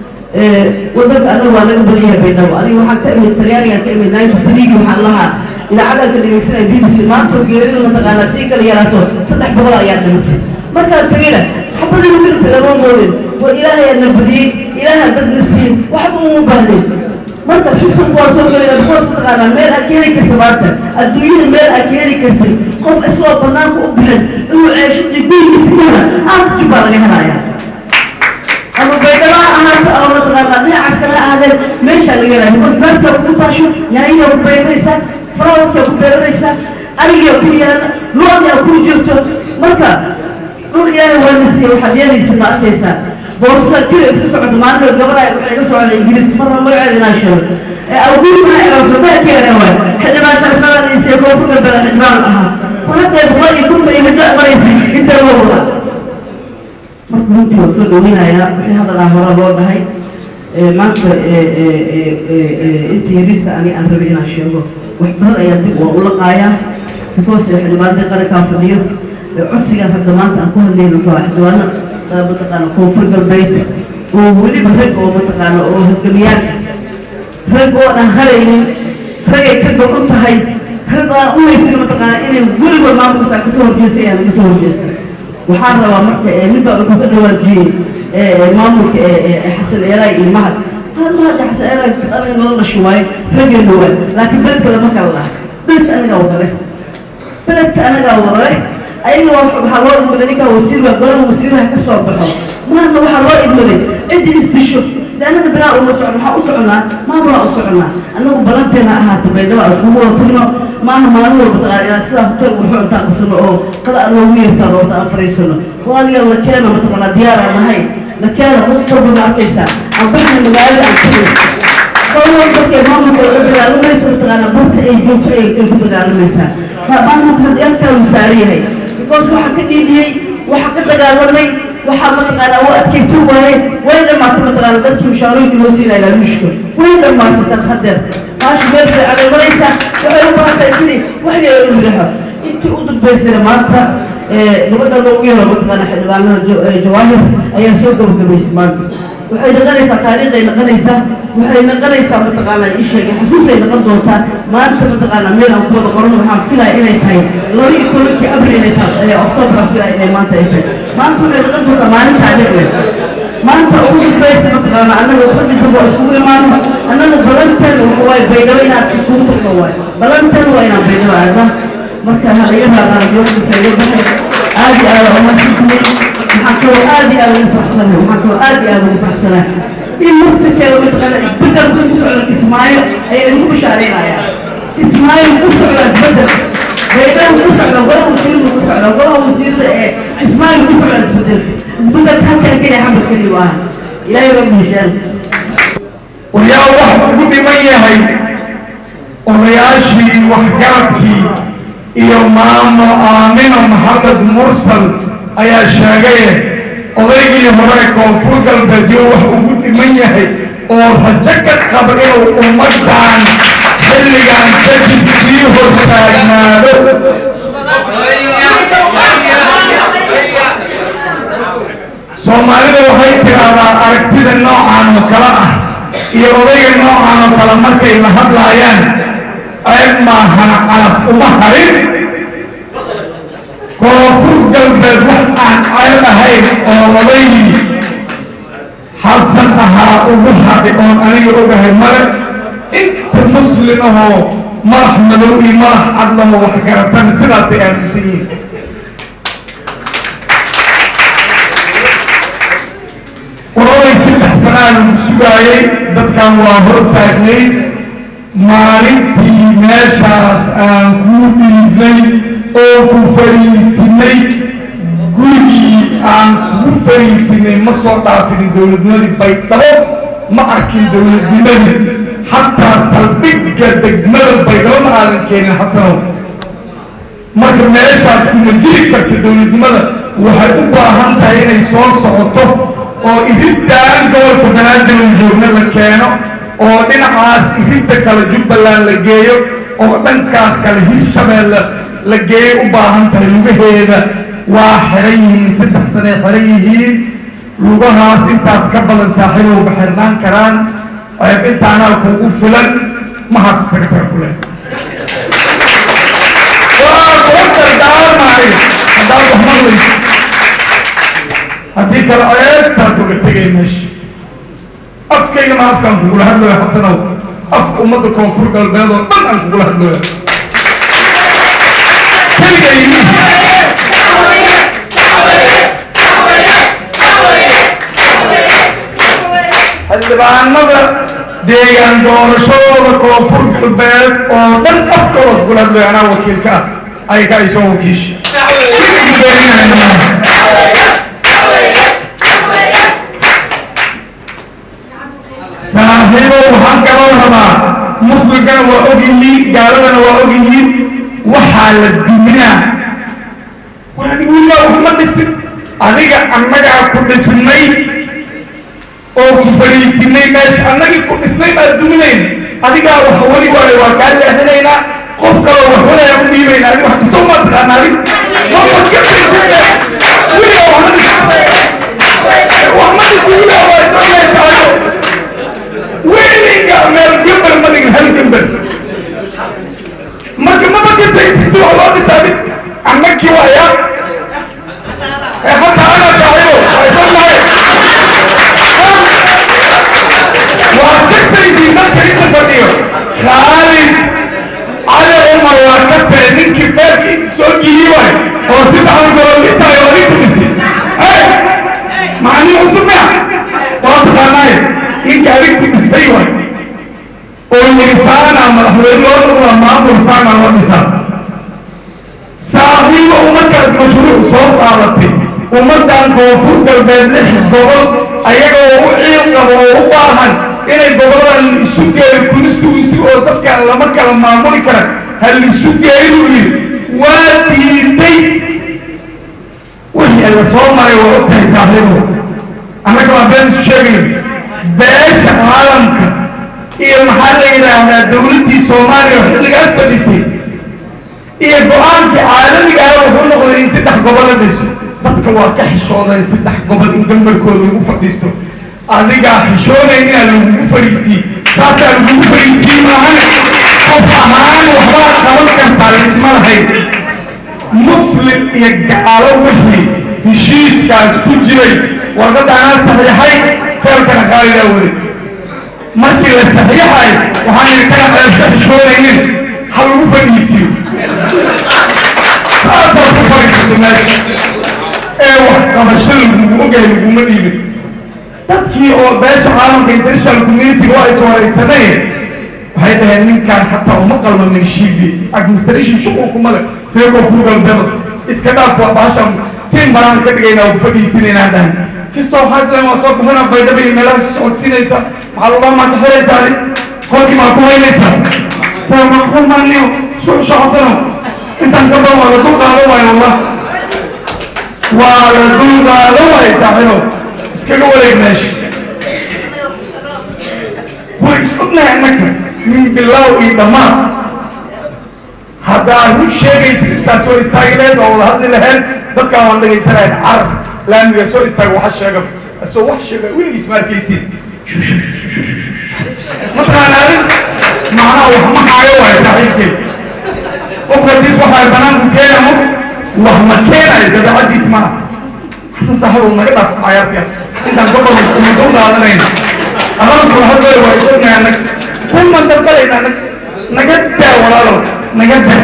wadanka anaga waa laga badan yahay baydhabo aniga waxaan ka imid talyaanigaan ka imid ninety threegi waxaan lahaa idaacadaan ka dhegeysanaya b b c maanta geerida mataqaana sii kala yaraato saddex boqol ayaa dhimatay markaan tegayna xabadii milka lama moodin war ilaahay aadna badiyey ilaaha dadna siin waxba uma baahnin marka systemku waa soo gelina because mataqaanaa meel aad keeni karta maanta adduunyada meel aad keeni kartay qof isagoo banaanka u bixin inuu ceeshadii gurigiisa kana aanta jubbaa laga helaya ama baydhaba ha ahaato ama mataqaanaa dhinacaas kale ha ahaadeen meeshaa laga helaya because beertaa ku taasho yaanyaa ku beeranaysaa farawarkaa ku beeranaysaa arigaa ku yaala lo-daa ku jirto marka dhul ilaahay waa na siiyey waxaad yeelaysa ma arkaysaa boorsada jira iska socoto maalin gabadha waxay ka socda ingiriiska marna magaceeda inaan sheego awguur maxay aroosadakeena waay xildhibaan sharfadan isee koonfur galbeed xildhibaan ahaa waladeed boqol iyo kunta iyo hidda maraysa inta loo wada marka runtii waa soo dhaweynayaa wixii hadalaa hore loo dhahay maanta intii yarista ani aan rabay inaan sheego wax badan ayaa dib waa u laqaayaa because xildhibaantii qarankaa fadhiyo codsigan hadda maanta aan ku hadlayno waa xildhibaano mataqaana koonfur galbeed oo weliba rag oo mataqaana oo halgamiyaanka rag oo aan haraynin ragay ka go'on tahay rag aan u haysin mataqaana inay weligood maamulkaas aan kasoo horjeestay ayaan laga soo horjeestay waxaan rabaa marka mid baa wuxuu ka dhawaajiyey maamulka xasan eelaay iyo mahad hal ma hadda xasan anaga anaga nala dhashay waaye raggeena waay laakiin beledka lama kala laha beledka anagaa wadale beledka anagaa wadale ayaga waxaa loo idmaday ninkaa wasiir baa golada wasiiraha ka soo baxo maanta waxaa loo idmaday ciddii isdisho de anaga dagaal uma socon waxaa u soconaa maamulaa u soconaa anagu balanteena ahaata baydhaba iskugu wada tagno maaha maalin walba taqaan ilaa sidaa hotel wuxuu intaan qabsano oo qada aan loogu yeertaan oo aan fariisano waaliga la keena mataqaanaa diyaaraan nahay la keena qof walba ma arkaysaa aan baxna magaalada aan tagay qolwal dadkay maamulka laga dagaalamaysa mataqaanaa barta ay joogto ay ay ku dagaalamaysaa maamulka halkaa uu saaran yahay because waxaa ka dhiidhiyey waxaa ka dagaalamay waxaa mataqaanaa u adkaysan waayey way dhammaatay mataqaana dadkii mushaarooyinka loo siinaya laaluushka way dhammaatay taas haddeer maashi meel fiican ay maraysaa waxay u baahan tahay sidii wax yar u yidhaaho intii u dambaysayna maanta gabadha loogu yeero mataqaana xildhibaanada jawaahir ayaa soo gabagabaysay maanta waxay noqonaysaa taariikhay noqonaysaa waxay noqonaysaa mataqaanaa ii sheegay xasuusay noqon doontaa maanta mataqaanaa meel aan ku wada qoran waxaan filaya inay tahay laba iyo tobankii abril inay tahay october aan filaya inay maanta ay tahay maanta waxay noqon doontaa maalin taariikh leh maanta ugu dambaysa mataqaanaa annaga fadhi damba iskugu imaano annaga balanteena waxa waaye baydhabo inaan iskugu tagno waaye balanteena waa inaan baydhabo aadna marka halaga raadaan yoomka faa'iido baxay aad iyo aad uma sintimay waxaan kaloo aad iyo aad ugu faraxsanahay waxaan kaloo aad iyo aad ugu faraxsanahay in muftirkeeda mataqaana isbedelka ku socda kismaayo ayay ugu bashaareynayaan kismaayo ku socda isbedel baydaha ku socda golaha wasiirda ku socda golaha wasiirda ee kismaayo ku socda isbedelka isbedelka halkan keliya xamar keliya waaha ilaahay rabbi heshaan wayaa wax ugu dhiman yahay odayaashii waxgaradkii iyo maamo aamino maxamed mursal ayaa sheegaye odaygii hore koonfur galbeedyo wax ugu dhiman yahay oo rajo ka qaba inuu ummaddan xilligan kadib sii hortaagnaado soomaalida waxay tiraahdaa aragtida noocan oo kale ah iyo odayga noocan oo kale markay la hadlaayaan ceeb maahana calaf uma harin koonfur galbeed wax aan ceeb ahayn oo odaygii xasan ahaa ugu hadhay oon aniga ogahay male inta muslim ahoo madax madow iyo madax cadlamo wax garatan sidaasay aaminsan yihiin qoladay saddex sanaan sugaayay dadkan waa hor taagnay maalintii meeshaas aan kuu dhiibnay oo ku fariisinay gurigii aan kugu fariisinay ma soo dhaafinin dowladnimadii baydhabo ma arkin dowladnimadii xataa saldhigga degmada baydhabo ma aadan keenin xasanow marka meeshaas kuma jiri karta dowladnimada waxay u baahan tahay inay soo socoto oo irintaan gobolka banaadir uu joogna la keeno oo dhinacaas irinta kale jubbaland la geeyo oo dhankaas kale hirshabeelle la geeyo u baahan tahay lugaheeda waa xiran yihiin saddex sanay xiran yihiin lugahaas intaas ka badan saaxiibowba xirnaan karaan ceeb intaanaa kuugu filan mahaas isaga taga ku leh waa kula dardaarmaayo haddaad wax maqlayso haddii kale ceebtaad uga tegay meesha afkayga ma afkaan kugula hadlooya xasanow afka ummadda koonfur galbeed oo dhan aan kugula hadlooya keligay xildhibaanada deegaan doorashadooda koonfur galbeed oo dhan afkooda kugula hadlooya anaa wakiilka ah ayaga ay soo wakiisha saaxiibo waxaan kaloo rabaa muslimkana waa ogyihiin gaaladana waa ogyihiin waxaa la duminaa war adiga wiilaa waxma dhisin adiga annagaa ku dhisnay oo ku fadhiisinay meesha annagii ku dhisnay baa duminayn adigaa wax weli waayo waa kaa leexinaynaa qof kaloo wax walaya u dhiibayna adiga wax dhiso ma taqaana adig wama kasaysa wiilaa waxma dhisin waxma dhisin wiilaa waa soo leexaayo weliga meel gambal ma dhigin hal gambal marka maba kasaysid si wax loo dhisaanin annakii waaya ee hataa ana saaxiibo waa isan nahay waa soo geliyey waay oo si dhaxal gobol dhisaayo oo nin ku dhisi macallin cusub mea waa taqaanaaye ninka adig ku dhistay waay oo yiri saana madaxweyne loo noqdaa maamul saana loo dhisaa saaxiibo ummadkaas mashruuc soo qaadatay ummaddan koonfur galbeed lix gobol ayagoo u ciil qabo oo u baahan inay goboladan isu geeyo kunistugiisi oo dadkan lama kala maamuli kara ha lisu geeyu yiri waa diiday wixii la soo maray waa og tahay saaxiibo annaga waa been isu sheegayo beesha caalamka iyo maxaa la yidhaahdaa dowladdii soomaaliya oo xilligaas fadhisay iyo go-aankii caalamiga ah wuxuu noqday in saddex gobol la dhiso dadka waa ka xishooday saddex gobol in gambarkooda lagu fadhiisto adigaa xishoonayn inaa lagugu fadhiisiye saasaa lagugu fadhiisiye maahane qof ahaan waxbaa qaban kartaa laysma lahayn muslim iyo gaalo wixii heshiiskaas ku jiray warqadda anaa saxiixay feelkana khaalidaa weli markii la saxiixay waxaan idhi kana ceebka xishoonaynin ha lagu fadhiisiyo saasaa ku fadhiisata meesha ee wax qabasho lagugu ogahay laguma dhiibin dadkii oo beesha caalamka international community waa is waraysaneen waxay dhaheen ninkaan xataa uma qalma minshiibi administration shuqulkuma le reego fugalbelo iska dhaaf waa baasha tiin maraan ka dhigaynaa u fadhiisinaynaa dhahan kastoo waxaa isleen waa soo bixina baydhaba iyo meelaha socodsiinaysa maxaa lagaa maa ka xiraysaa qolkii maa ku haynaysaa saa maxaa maaniyo isku shaqsano intaan ka badan waa la dul qaado waayo wallah waa la dul qaado waayo saaxiibo iskaga wareeg meesha way isognahay annaka min bilaaw iyo dhammaad haddaa run sheegaysa intaas soo istaagi lahayd oo wada hadli lahayd dadkaan waan dhegaysanayn carar laamiga soo istaaga waxa sheega asoo wax sheega weligiis ma arkaysid mataqaanaanin macnaha wax ma haayo waayo saaxiibkeen qofka haddiis waxaa banaanku keenamo wax ma keenayo dabeecaddiis ma xasan saaxiib naga dhaaf cayaartiya intaan gobol umadun qaadanayna adanku hadlay waa isognahay anag kunman dalbalayna anag naga daa walaalow naga daa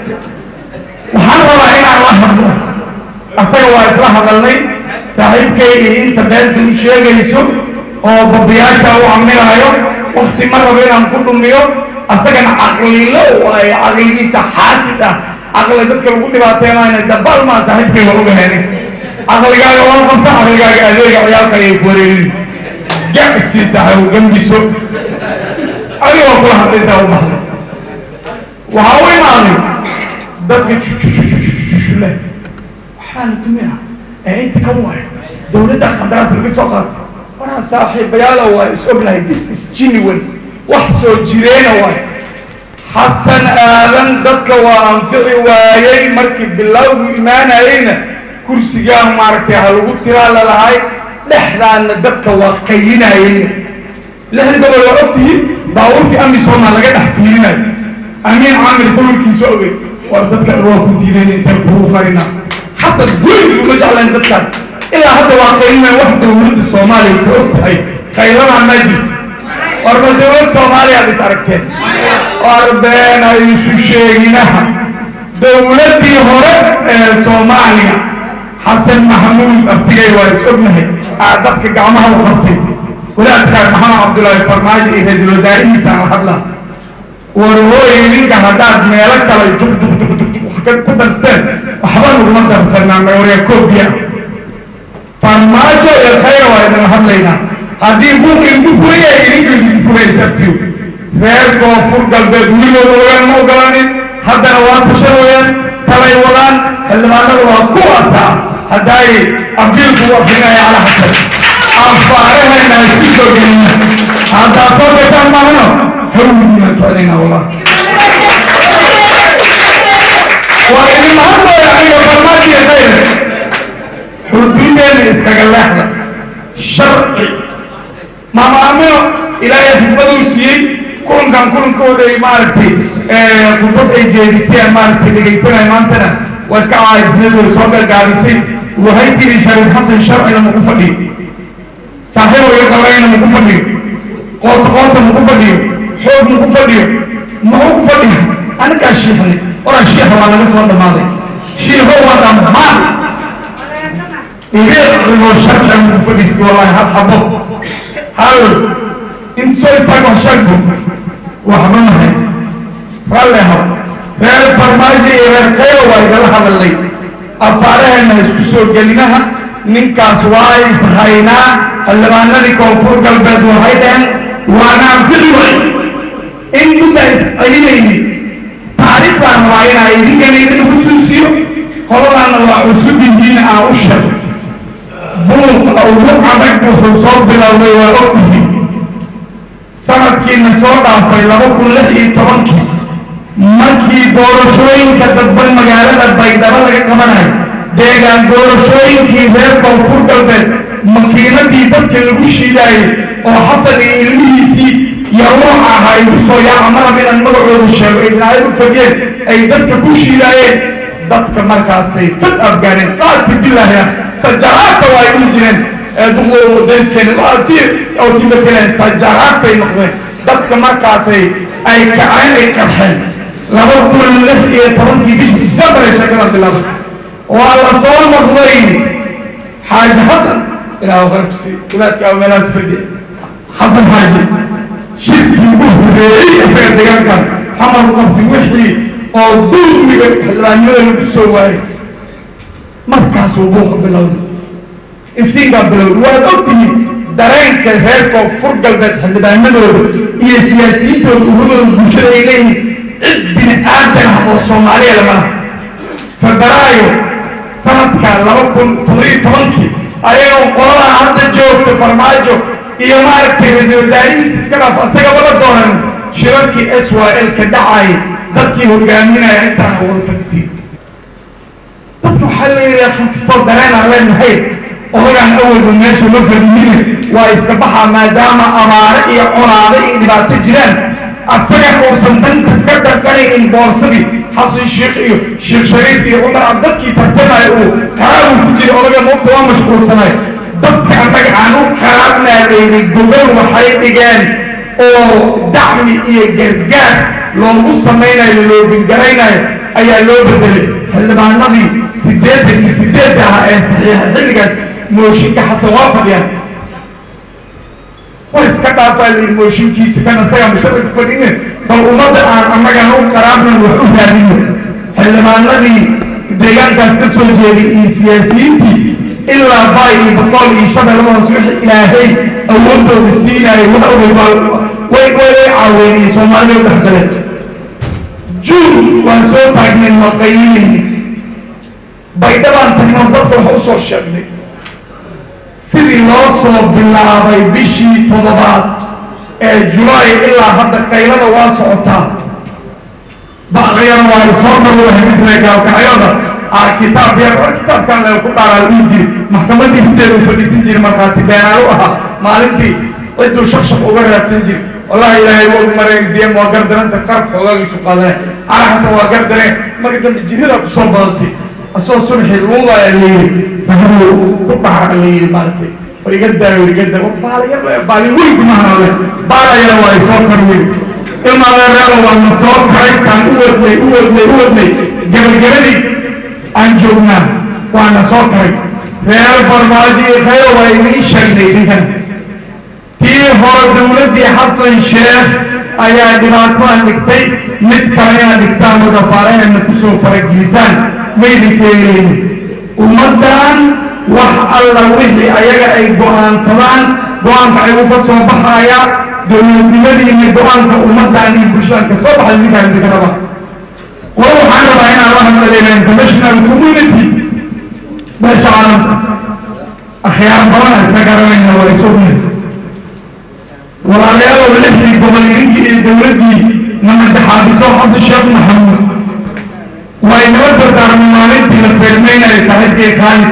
waxaan rabaa inaan la hadlo asaga waa isla hadalnay saaxiibkay iyo inta beenta u sheegayso oo babiyaasha u caminaayo wakti ma rabo inaan ku dhumiyo asagana caqlilo waayo caqligiisa xaasid ah caqli dadka lagu dhibaateynayna dabaal maa saaxiibkay waa uga heenay caqligaaga waa qabta caqligaaga adeega ciyaalka ayay ku wareerin gacsi saaxiib gambiso adiga waa kula hadlay intaa u baxday waxaa u imaaday dadka leh waxbaa la dumina ee inta kan waayo dowladda qandaraas laga soo qaato waraa saaxiibayaala waa is ognahay this is genuine wax soo jireena waay xasan aadan dadka waa anfici waayey markii bilowgu imaanayeyna kursigaa maaragtay ha lagu tiraa lalahay dhexdaana dadka waa qaylinayeyna lixda gobol waa ogtihiin baabuurtii amisooma laga dhex fiirinayo amiin caamir sawirkiisa ogey war dadka waa ku diideen intay kugu qarina xasan guris uma jeclayn dadkan ilaa hadda waa qaylinayo wax dowladda soomaaliya ku og tahay qayladaa ma jirto warba dowlad soomaaliya ad is aragteen warbeen ay isu sheeginaha dowladdii hore ee soomaaliya xasan maxamuud abtigay waa is ognahay aa dadka gacmaha u qabtay walaadkaan maxamed cabdullaahi farmaajo iyo ra-iisul wasaarihiisaan la hadlaa war hooy ninka haddaad meelo kale juk juk juk juk juk wax ku darsteen waxba naguma darsanaa mayorya koobiya farmaajo iyo khayr waa idin hadlaynaa haddii buuq idinku furaya idinka idinku furaya sabtiyo reer koonfur galbeed weligooda ogaan ma ogolaanin haddana waa tashanayaan talay wadaan xildhibaanada waa kuwaasa haddaay abdiilku u akrinaya cala xasan afaarahayna isku soo gelina haddaa soo gashaan maahano hawdiina tocinayna wallah waa idin mahadooya aniga farmaajiya khayr xuduudeena iskaga leexda sharci maama amino ilaahay xikmaduu siiyey kulankan kulankooda ay maaragtay khudbad ay jeediseen maaragtay dhegaysanay maantana waa iska caaisneed way soo gargaarisay waxay tiri shariif xasan sharcina maku fadhiyo saaxiibo iyo qalayna maku fadhiyo qoota qoota maku fadhiyo xoog maku fadhiyo muxuu ku fadhiya anigaa shiixnay oran shiixa waa laga soo dhammaaday shiiho waa dhammaan ireeco sharcan ku fadhiisti wallahi hal xabo hal inta soo istaago sharku waxba ma haysa ralle hab reer farmaajo iyo reer khayro waa igala hadalnay afaaraheenna isku soo gelinaha ninkaas waa ishaynaa xildhibaanadii koonfur galbeed waxay dhaheen waana anfici way in mudda iscelinayni taariikhdan waa inaa idinkana idin xusuusiyo qoladaana waa cusub yihiin aan u sheego buuqa ugu adag wuxuu soo bilowday waa ogtihiin sanadkiina soo dhaafay laba kun lix iyo tobankii markii doorashooyinka dadban magaalada baydhabo laga qabanayo deegaan doorashooyinkii reer koonfur galbeed makiinadii dadka lagu shiidaayey oo xasan iyo ilmihiisii iyo ruuxa ahaa igu soo yaaca marab inaan magacooda sheego ilaahay u fageen ay dadka ku shiidaayeen dadka markaasay fad afgaareen qaarkii bilaahi ah sajaraadka waa ay dhihi jireen duqdayskeen otimakeleen sajaraadkay noqdeen dadka markaasay ay kaceen ay qarxeen laba kun lix iyo tobankii bishii disembar ay sheekada bilaabay waa la soo noqday xaaji xasan ilaahu qarabsi wadaadka aw meelahaas fadhiya xasan xaaji shirkii ugu horeeyey isaga deegaankan xamar qabti wixii oo dulmiga xildhibaanimada lagu soo waayay markaasuu buuqa bilowday iftiinkaa bilowday waad ogtihiin dareenka reer koonfur galbeed xildhibaanadooda iyo siyaasiyiintooda ururooda bulshada ay leeyihiin cid bini aadan ah oo soomaaliya lamana febraayo sanadka laba kun toddobiyo tobankii ayagoo qoladaa hadda joogta farmaajo iyo maaragtay ra-iisul wasaarihiisa iska dhaaf asagaba la doonan shirarkii s y l ka dhacay dadkii hogaaminaya intaan wada fadhisiin dadka waxaa leeyahay kastoo dareen aan leenahay odagaan awalba meesha ma fadhiyine waa iska baxaa maadaama abaare iyo colaade iyo dhibaato jiraan asaga uusan danta ka dhaqanaynin boorsadii xasan sheekh iyo sheekh shariif iyo cumar ab dadkii tartamaya uu qaraabu ku jiray odaga moogta waa mashquulsanay dadka annaga aan u qaraabnaadaynay gobol waxay dhigeen oo dacmi iyo gargaar loogu samaynayo loo bingaraynayo ayaa loo bedelay xildhibaanadii sideetan iyo sideedda ahaa ee saxiixa xilligaas mooshinka xasan waa fadhiyaan war iska dhaafaa layidhi mooshinkiisa kan asaga musharaka fadhine bal ummadda aan annagana u qaraabnan wax u raadino xildhibaanadii deegaankaas ka soo jeeday iyo siyaasiyiintii ilaa bay iyo boqol iyo shabeelladaas wixii ilaahay awoodooda siinaayay wax ogay baa way way caaween iyo soomaalida u dhexgaleen juun waan soo taagnay maqayilayni baydhabaan tagnoo dadka wax u soo sheegnay sidii loo soo bilaabay bishii toddobaad ee julaay ilaa hadda qaylada waa socotaa baqyana waa isoo marwahamidre gaalkacyada aa kitaab yar war kitaabkan le ku dhaaraa dhihi jiri maxkamadii hinteedu fadhiisan jiri markhaati beenaalu ahaa maalintii ciduu shaqshaq uga raadsan jiri wallahi ilaahay waa ugu maray sdm waa gardaranta qaraf xoogaagiisu qaadane cala xasan waa gardareen marka dambe jirida kusoo badatay asoo subxi luulaya layiri saharow ku dhaca layiri maaragtay war iga daayo iga daa war baalayar baali weyn kumahanaale baalayara waa isoo kar weyn ilmaaleereelo waa na soo karay saan u wadnay u wadnay u wadnay gabagabadii aan joognaa waa na soo karay reer farmaajo iyo khayro waa idiin sheegnay idinkan tii hore dowladdii xasan sheekh ayaa dhibaatadan dhigtay mid kale inaad dhigtaan oo dafaaraheena kusoo faragelisaan maydinka yeelayni ummaddan wax alla wixii ayaga ay go'aansadaan go-aanka ayuu ka soo baxaya dowladnimadiina go-aanka ummaddan iyo bulshadan ka soo baxay ninkaan idinka raba war waxaan rabaa inaan la hadlalayna international community meesha caalamka akhyaar badan iska garanayna waa isognahay walaalayaalow lixdii gobol idinkii iyo dowladdii namajaxaabiso xasan sheekh maxamuud way nala dardaarmay maalintii la feermeynaya saaxiibkii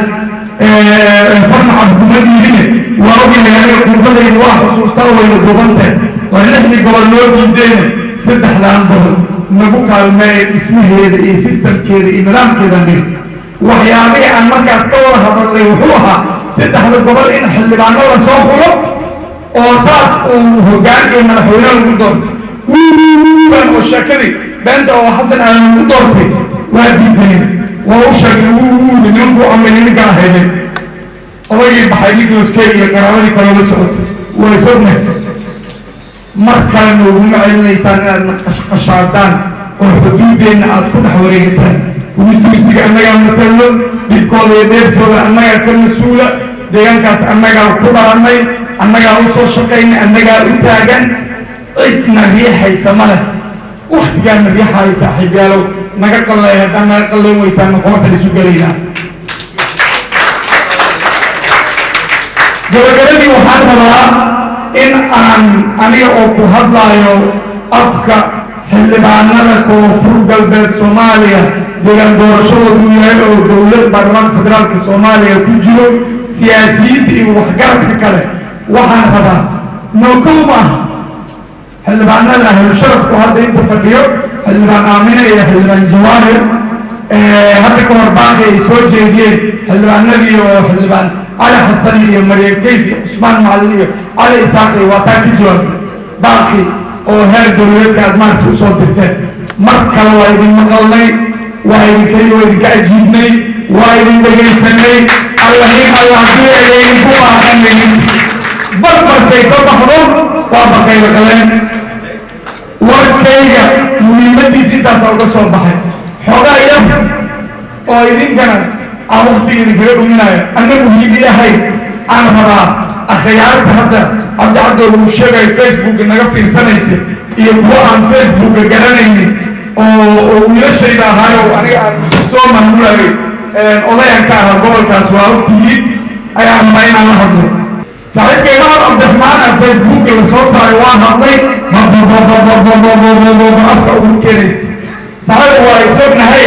khaalid farna cabdumadiine waa ogyahay aniga qurbadayda waa xusuustaa wayna dubanteen waa lixdii gobol loo diideyna saddexdaan gobol nagu kaalmeeya dhismaheeda iyo sistamkeeda iyo nidaamkeedan dhig waxyaabihii aan markaas ka wada hadalnay wuxuu ahaa saddexda gobol in xildhibaano la soo xulo oo saas uu hoggaan iyo madaxweyne lagu doonto wiiwiiwiiban oo sheekadii beenta oo xasan aadan u doortay waa diideen waa u sheegay wuu wuudi nimankuu amay ninka ahaydeen odaygii baxay nicholas kay iyo qaraabadii kale la socotay waa isognahay mar kale nooguma celinaysaan inaad naqashqashaadaan oo xuduudeenna aad ku dhex wareegataan wistuisiga annagaa matalno dhibkooda iyo dheertooda annagaa ka mas-uula deegaankaas annagaa ku dhalanay annagaa u soo shaqaynay annagaa u taagan cidna riixaysa ma leh waktigaana riixaayo saaxiibyaalow naga qalleey haddaan naga qalleyn weysaan noqomatal isu gelaynaa gabagabadii waxaan rabaa in aan aniga oo ku hadlaayo afka xildhibaanada koonfur galbeed soomaaliya deegaan doorashadoodu yahay oo dowlad baarlamaanka federaalka soomaaliya ku jiro siyaasiyiinta iyo waxgaradka kale waxaan rabaa nookow maaha xildhibaanada ahlu sharafku hadda inta fadhiyo xildhibaan aamine iyo xildhibaan jawaahir hadda ka hor baaqi ay soo jeediyeen xildhibaanadii oo xildhibaan cali xasan iyo maryam kayf iyo cusmaan macalin iyo cali isaaq iyo waa taa ka jawaab baaqi oo heer dowladeedka aad maanta usoo dirteen mar kale waa idin maqalnay waa idinka waa idinka ajiibnay waa idin dhegaysanay allahin allah duceeya idinku baaqanayn barbarkay ka baxdo waa baqayda galeen warkayga muhiimadiis intaasa uga soo baxay xoogaa yar oo idinkana aan waktiga idinkaga dhuminayo anna muhiim ilahay aan rabaa akhyaarta hadda cabdicabdo uu sheegayo facebooka naga fiirsanaysa iyo kuwa aan facebooka garanaynin oo wiilashayda ahaayo aniga aan soo maamulayo odayan ka ahaa gobolkaas waa ogtihiin ayaan rabaa inaan la hadlo saaxiibkay mahad cabdiraxmaan aan facebooka la soo saaray waa hadlay afka ugu keenaysa saaxiibka waa isognahay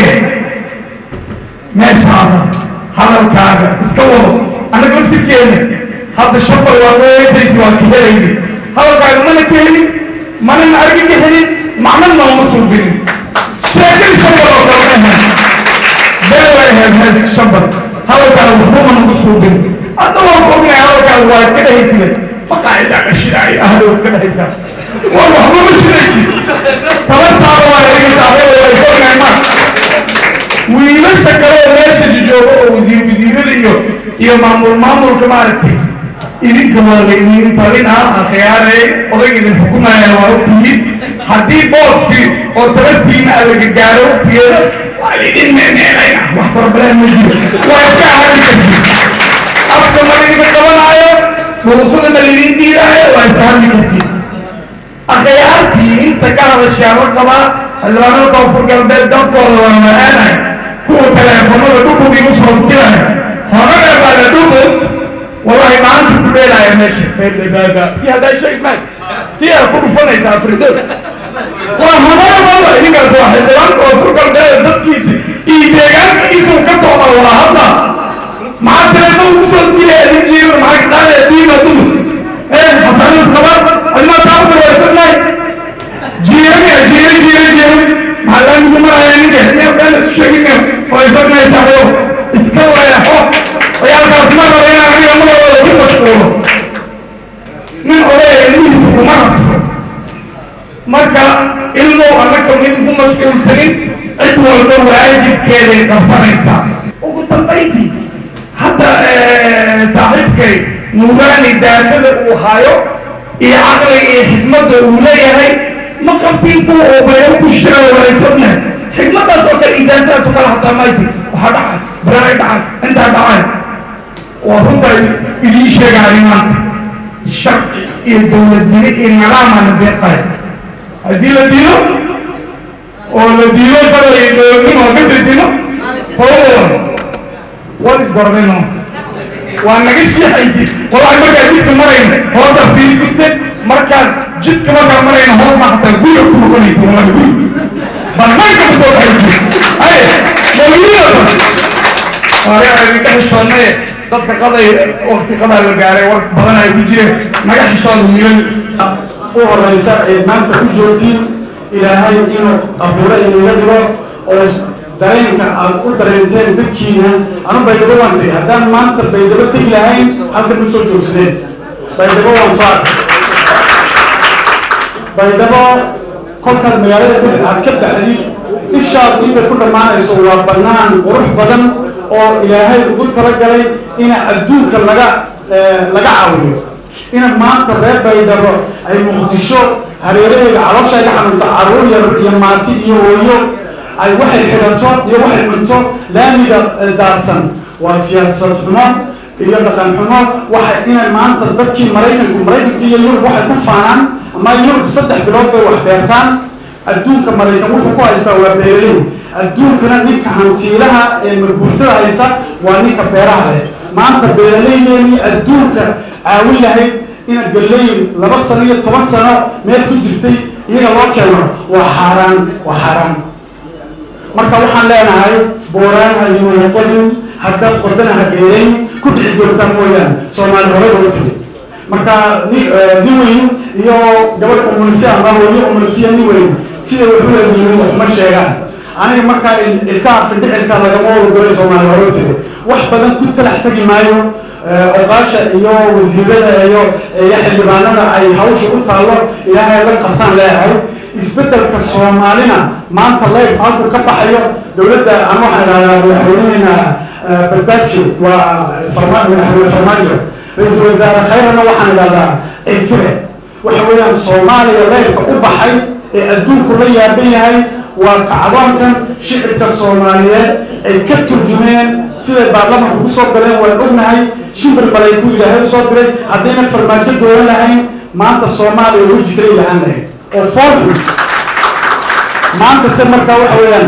meeshaada hadalkaaga iska wado annaga laftirkeena hadda shabal waa weesaysi waa ka helayni hadalkaaga mana ka helin manana argi ka helin macna nooma suubinin sheekadii shabal oo kale ma ahayn beel way ahayd heeska shabal hadalkaaga waxba mana ku suubin hadda waan ku ognahay hadalkaaga waa iska dhahaysile maqaacidaa qashidaayo ahdo iska dhahaysaa waa waxba ma shidaysi tabartaada waa iga saaxiiba waa iska ognahay ma wiilasha kale oo meesha jijooga oo wasiir wasiirada iyo iyo maamul maamulka maaragtay idinka waa laydin talinaa akhyaare odayga idin xukumaya waa ogtihiin haddii booskii oo tabartiina adaga gaaro waqtigeeda waa laydin meeneenayna wax barbaleen ma jiro waa iska ahadi kartiin afka ma laydinka qabanaayo furuusada ma laydin diidaayo waa iska hadli kartiin akhyaartii inta ka hadashaa la qabaa xildhibaanada koonfur galbeed dalkooda waa ma-aanay kuwa teleefonada dhukub igu soo diraya horada baada dhukub wallahi maanta ku dheelaya meesha beebaaba tii haddaa sheegsnaay tii aad ku dhufanaysa afridood waa horada baaba idinkaas waa xildhibaan koonfur galbeed dadkiisa iyo deegaankiisu ka socda waa hadda maxaa teleefon ugu soo dilaya idin jiiba maxaa ka qaadaya diima dumar ee xasanis qaban admaa taabta waa isagnaay jiiramiya jiiri jiiri jiiri maxalaamigu maraya ninka neefkaan isu sheegin oo isagnaysayo iska leexo ciyaalkaas ma raba inaan aniga magacooda ku mashquulo nin odaya ilmihiisa kuma rafo marka ilmow annaka mid ku mashquulsanin cid walba waajibkeeday qabsanaysaa ugu dambayntii hadda saaxiibkay nuuraani daatada uu hayo iyo caqliga iyo xikmadda uu leeyahay ma qabtiin kuwa oo bayro ku shira walaysogna xikmaddaas oo kale idaantaas oo kale hataa maysi waxaa dhacay baraay dhacay intaa dhacay waa runta idiin sheegaayo maanta sharci iyo dowladnimo iyo nidaamana deeqayo haddii la diido oo la diido shalay iyo dowladnimo oo kasaysino fawon wan isgormayno waa naga shiixaysi wallahi markaa jidka marayna hoosaa fiiri jirte markaan jidka markaa marayna hoos ma hataa guriga ku noqonaysa wallahi guri banaanka ma soo baxaysi ay mawliyada hore idinka xishoodnaye dadka qaday wakti qadaa la gaaray war badan ay ku jireen naga xishooda wiilal u horeysa ee maanta ku joogtiin ilaahay inuu abuuro inaga dhigo oo dareenka aad u dareenteen dadkiina anu baydhabo waan tegi haddaan maanta baydhabo tegi lahayn halkan ma soo joogsadeen baydhabo waan soo arkay baydhabo kolkaad magaalada dhex aad ka baxdid ishaad inta ku dhammaanayso waa bannaan qurux badan oo ilaahay ugu talagalay ina adduunka laga laga caawiyo ina maanta reer baydhabo ay muqdisho hareeraheeda caloosha ay ka xanuunto caruur yar iyo maati iyo hooyo ay waxay xidhato iyo waxay cunto laamiga daadsan waa siyaasad xumo iyo dhaqan xumo waxa inay maanta dadkii maraykanku maraykanka iyo yurub waxay ku faanaan ama yurub saddex bilood bay wax beertaan adduunka maraykan wuxuu ku haystaa waa beeraley adduunkana ninka hantiilaha ee marguurtada haysta waa ninka beeraha leh maanta beeraleydeenii adduunka caawin lahayd inaad galeyn laba sano iyo toban sano meel ku jirtay iyaga loo keeno waa xaaraan waa xaaraan marka waxaan leenahay booraan ha iwada qodin haddaad qodana ha beerayn ku dhici doontaa mooyaane soomaali hore loo tiri marka ni nin weyn iyo gabadh umulsi ama hooyo umulsiya nin weyn sida wuxuu leeyihiin waxma sheegaan aniga markaa ilkaha findhicilka lagama wada golay soomaali hore tiri wax badan ku talax tegi maayo oqaasha iyo wasiirada iyo iyo xildhibaanada ay hawsha u taallo ilaahay la qabtaan leeyahay isbedelka soomaalina maanta leyb halku ka baxayo dowladda ama waxaan idhahdaa madaxweyneheena badbaaji waa farma madaxweyne farmaajo ra-iisul wasaare khayrana waxaan idhahdaa intire waxa weeyaan soomaaliya leybka u baxay ee adduunku la yaaban yahay waa kacdoonkan shicibka soomaaliyeed ay ka turjumeen siday baarlamanka ku soo galeen waan ognahay shimbir balay ku ilaahay usoo diray haddayna farmaajo dooran lahayn maanta soomaaliya weji kale ilahaan lahayd oo foolxun maanta se markaa waxa weeyaan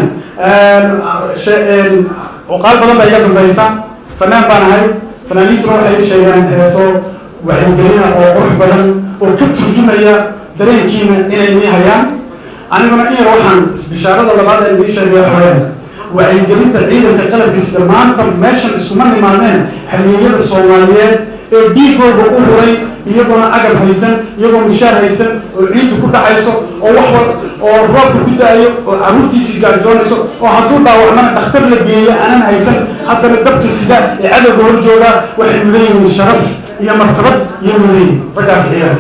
cuqaal badan baa iga dambaysa fanaan baan ahay fanaaniintuna waxay sheegaan heeso wacyigelina oo qurux badan oo ka turjumaya dareenkiina inay nii hayaan aniguna in yar waxaan bishaarada labaad ee idii sheegay waxa weeyaan wacyigelinta ciidanka qalabkiisa maanta meeshan iskuma nimaadeen xaliiyada soomaaliyeed ee dhiigooda u huray iyagoona agab haysan iyagoo mishaar haysan oo ciiddu ku dhacayso oo wax wal oo roobka ku da-ayo oo carruurtiisii gaajoonayso oo hadduu dhaawacmana dhakhtar la geeyo aanan haysan haddana dabka sida ee cadowga hor joogaa waxay mudan yihiin sharaf iyo martabad iyo mudan yihiin raggaas ciidanka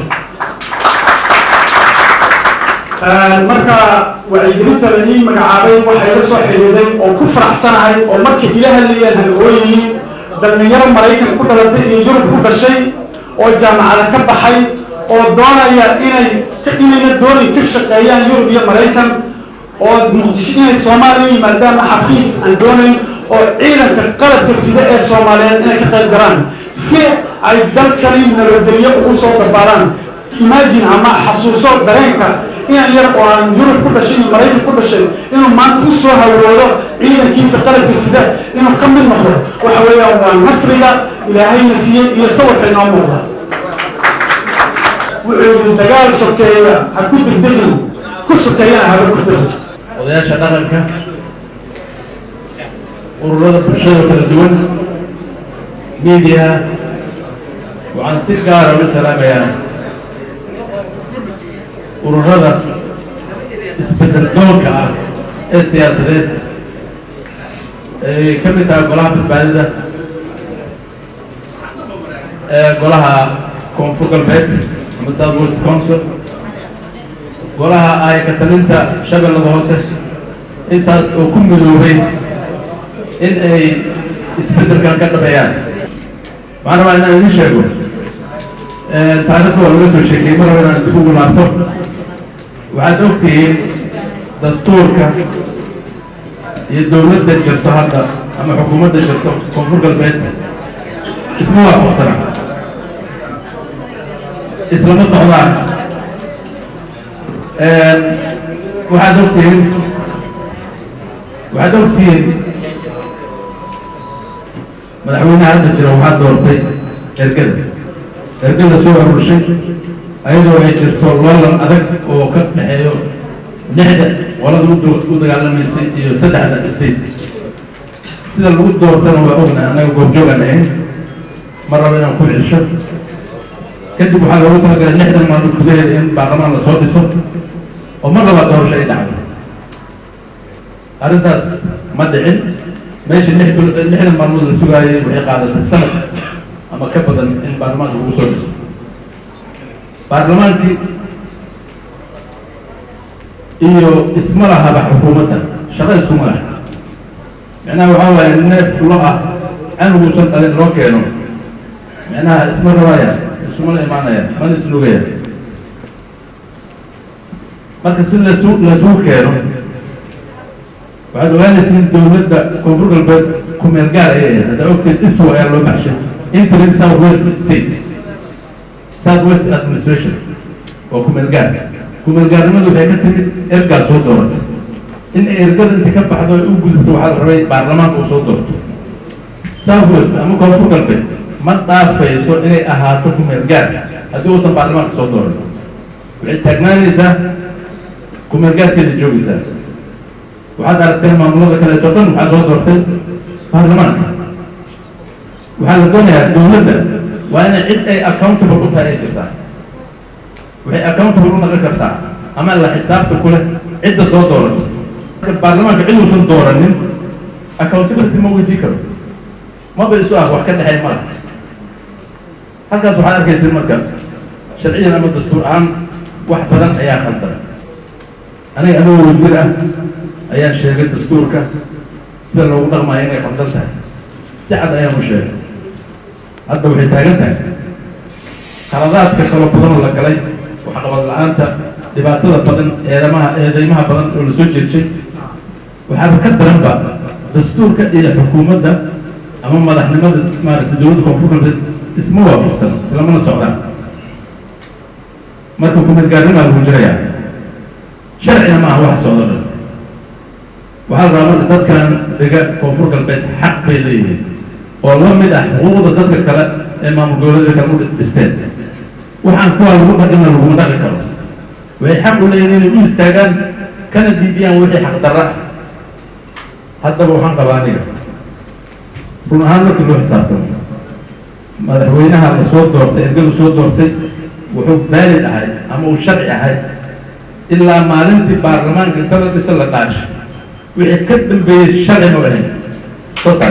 marka wacyigelinta la ii magacaabay waxay la soo xidhiiday oo ku faraxsanahay oo markay ila hadlayeen han ooyihiin dhallinyaro maraykan ku dhalatay iyo yurub ku dhashay oo jaamacada ka baxay oo doonaya inay inayna doonin ka shaqeeyaan yurub iyo maraykan oo muqdisho inay soomaaliya yimaadaan xafiis aan doonayn oo ciidanka qalabka sida ee soomaaliyeed inay ka qayb galaan si ay dalkani nabadgelyo ugu soo dabaalaan imagine ama xasuuso dareenka inan yar oo aan yurub ku dhashay iyo maraykan ku dhashay inuu maanta u soo hawoodo ciidankiisa qalabka sida inuu ka mid noqdo waxa weeyaan waa nasriga ilaahayna siiyey iyo sawirka inoo muuqda wuxuu yidhi dagaal sokeeya ha ku degdegin ku sokeeyana haba ku degin odayaasha dhaqanka ururada bulshada kala duwan media waxaan si gaara ugu salaamayaa ururada isbedel doonka ah ee siyaasadeed ay ka mid tahay golaha badbaadida ee golaha koonfur galbeed ama south west council golaha ay ka talinta shabeellada hoose intaas oo ku midoobay in ay isbeddelkan ka dhabeeyaan waxaan rabaa inaan idin sheego taariikhda waa laga soo sheekeyey mar hore inaan dib ugu laabto waxaad ogtihiin dastuurka iyo dowladda jirto hadda ama xukuumadda jirto koonfur galbeed isma waafaqsana islama socdaan waxaad ogtihiin waxaad ogtihiin madaxweynaha hadda jira waxaa doortay ergada ergada soo arurshay ayadoo ay jirto loolan adag oo ka dhexeeyo lixda qolada u dagaalamaysay iyo saddexda state sida lagu doortana waa ogna annaga goobjoogaan ahayn ma rabo inaan ku celsho kadib waxaa loogu talagalay lixdan maalmood gudaheeda in baarlamaan lasoo dhiso oo mar labaa doorasho ay dhacdo arrintaas ma dhicin meesha lixdan maalmood la sugaayay waxay qaadatay sanad ama ka badan in baarlamaanka lagu soo dhiso baarlamaankii iyo isma lahaba xukuumadda shaqo iskuma laha macnaha waxaa waaye neef lo ah canuguusan dhalin loo keeno macnaha isma rabaya isumala imaanaya mana isnugaya marka si lasu lasugu keeno waxaad ogaanaysiin dowladda koonfur galbeed kumeel gaar ayay ahayd haddaa ogteed iswa ayaa loo baxshay interim south west state south west administration waa kumeel gaar kumeel gaarnimadu waxay ka timid ergaa soo dooratay in ay ergada inta ka baxdo ay u gudubto waxaa la rabay baarlamaanka uu soo doorto south west ama koonfur galbeed ma dhaafayso inay ahaato kumeel gaar haddii uusan baarlamaanka soo dooran waxay taagnaanaysaa kumeel gaarkeeda joogaysaa waxaad aragteen maamulada kaleeto dhan waxaa soo doortay baarlamaanka waxaa la doonayaa dowladda waa inay cid ay accountable u tahay ay jirtaa waxay accountable u noqon kartaa ama la xisaabta ku leh cidda soo doorato marka baarlamaanka cid uusan dooranin accountability ma weydiin karo maba isu ah wax ka dhexay ma laha halkaas waxaad arkaysa marka sharciyan ama dastuur ahaan wax badan ayaa khaldan aniga anigoo wasiir ah ayaan sheegay dastuurka sida loogu dhaqmayo inay khaldan tahay si cad ayaan u sheegay hadda waxay taagan tahay qaladaadka kalo badan oo la galay waxqabad la-aanta dhibaatada badan eedamaha eedeymaha badan oo lasoo jeedshay waxaaba ka daranba dastuurka iyo xukuumadda ama madaxnimada maaragtay dowladda koonfur galbeed isma waafaqsan islamana socdaan marka kumeelgaarnimaa lagu jirayaa sharcina maaha waxa socdo dhan waxaa la rabaa marka dadkan dega koonfur galbeed xaq bay leeyihiin oo la mid ah xuquuqda dadka kale ee maamul goboleedka kale u dhisteen waxaan kuwaa lagu dhaqina laguma dhaqi karo waxay xaq u leeyihiin inay u istaagaan kana diidiyaan wixii xaq darra ah haddaba waxaan qabaa aniga run ahaan markii loo xisaabtamo madaxweynaha la soo doortay ergadu soo doortay wuxuu baalid ahay ama uu sharci ahay ilaa maalintii baarlamaanka inta la dhisa la dhaash wixii ka dambeeyey sharci ma ahayn total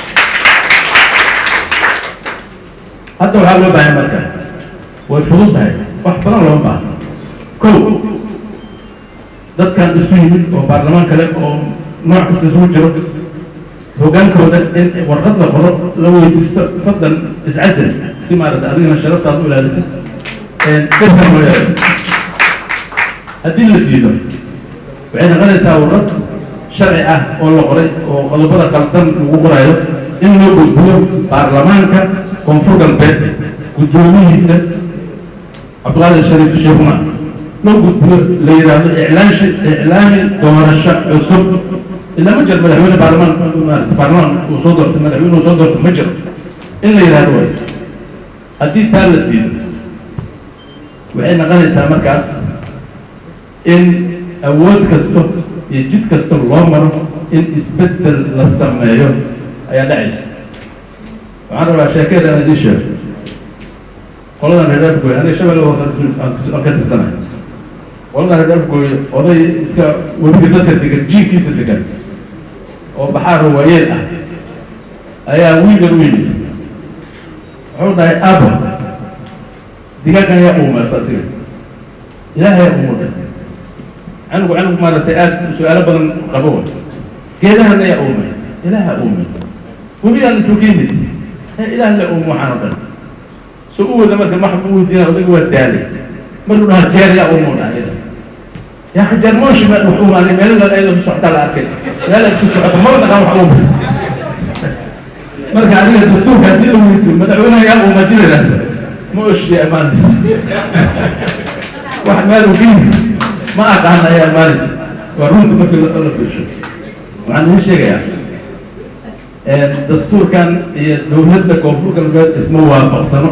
hadda waxaa loo baahay marka way fudud tahay wax badan looma baahno kow dadkan isu yimid oo baarlamaan kale oo nooc kasta isugu jiro hogaankooda in warqad la qoro la weydiisto fadlan iscasal si maarata adigana sharaftaad u ilaalisid dadkan loo yeelo haddii la diido waxay noqonaysaa warqad sharci ah oo la qoray oo qodobada qaldan lagu qorayo in loo gudbiyo baarlamaanka koonfur galbeed guddoomihiisa cabdiqaadir shariif sheekuna loo gudbiyo la yidhaahdo iclaashi iclaami doorasho cusub ilaa ma jiro madaxweyne baarlamaan maarata baarlamaan uu soo doortay madaxweyne uu soo doortay ma jiro in la yidhaahdo way haddii taa la diido waxay noqonaysaa markaas in awood kasto iyo jid kasta loo maro in isbeddel la sameeyo ayaa dhacaysa waxaan rabaa sheekeed aan idiin sheego qoladan reer afgooy aniga shabeelle hoose aan ka tirsanahay qoladan reer afgooy oday iska webiga dadka degan jiinkiisa degan oo baxaaro waayeel ah ayaa wiilan u yimid wuxuu dhahay abo digaagan ayaa uumay fasiga ilaahay uumuu dhahay canugu canugu maaragtay aad su-aalo badan qabo wa geedahan ayaa uumay ilaaha uumay webigaan intuu ka yimid ilaah le uum waxaan o dhan so u wada marka maxba u weydiina odayga waa daalay markuu dhaha jeer yaa uumuu dhahay yaa khajaar mooshi ma wax uumaanay meelada ayada ku socotaa la arkay meel isku socota maba dhaqaan wax uuma marka adiga dastuurka haddii la weydiyo madaxweynaha yaa uuma dila lahda ma oshiya amaanaysa wax meel uu ka yimid ma aqaan ayaa amaanaysa waa runta markii la fiirsho waxaan idiin sheegayaa dastuurkan iyo dowladda koonfur galbeed isma waafaqsano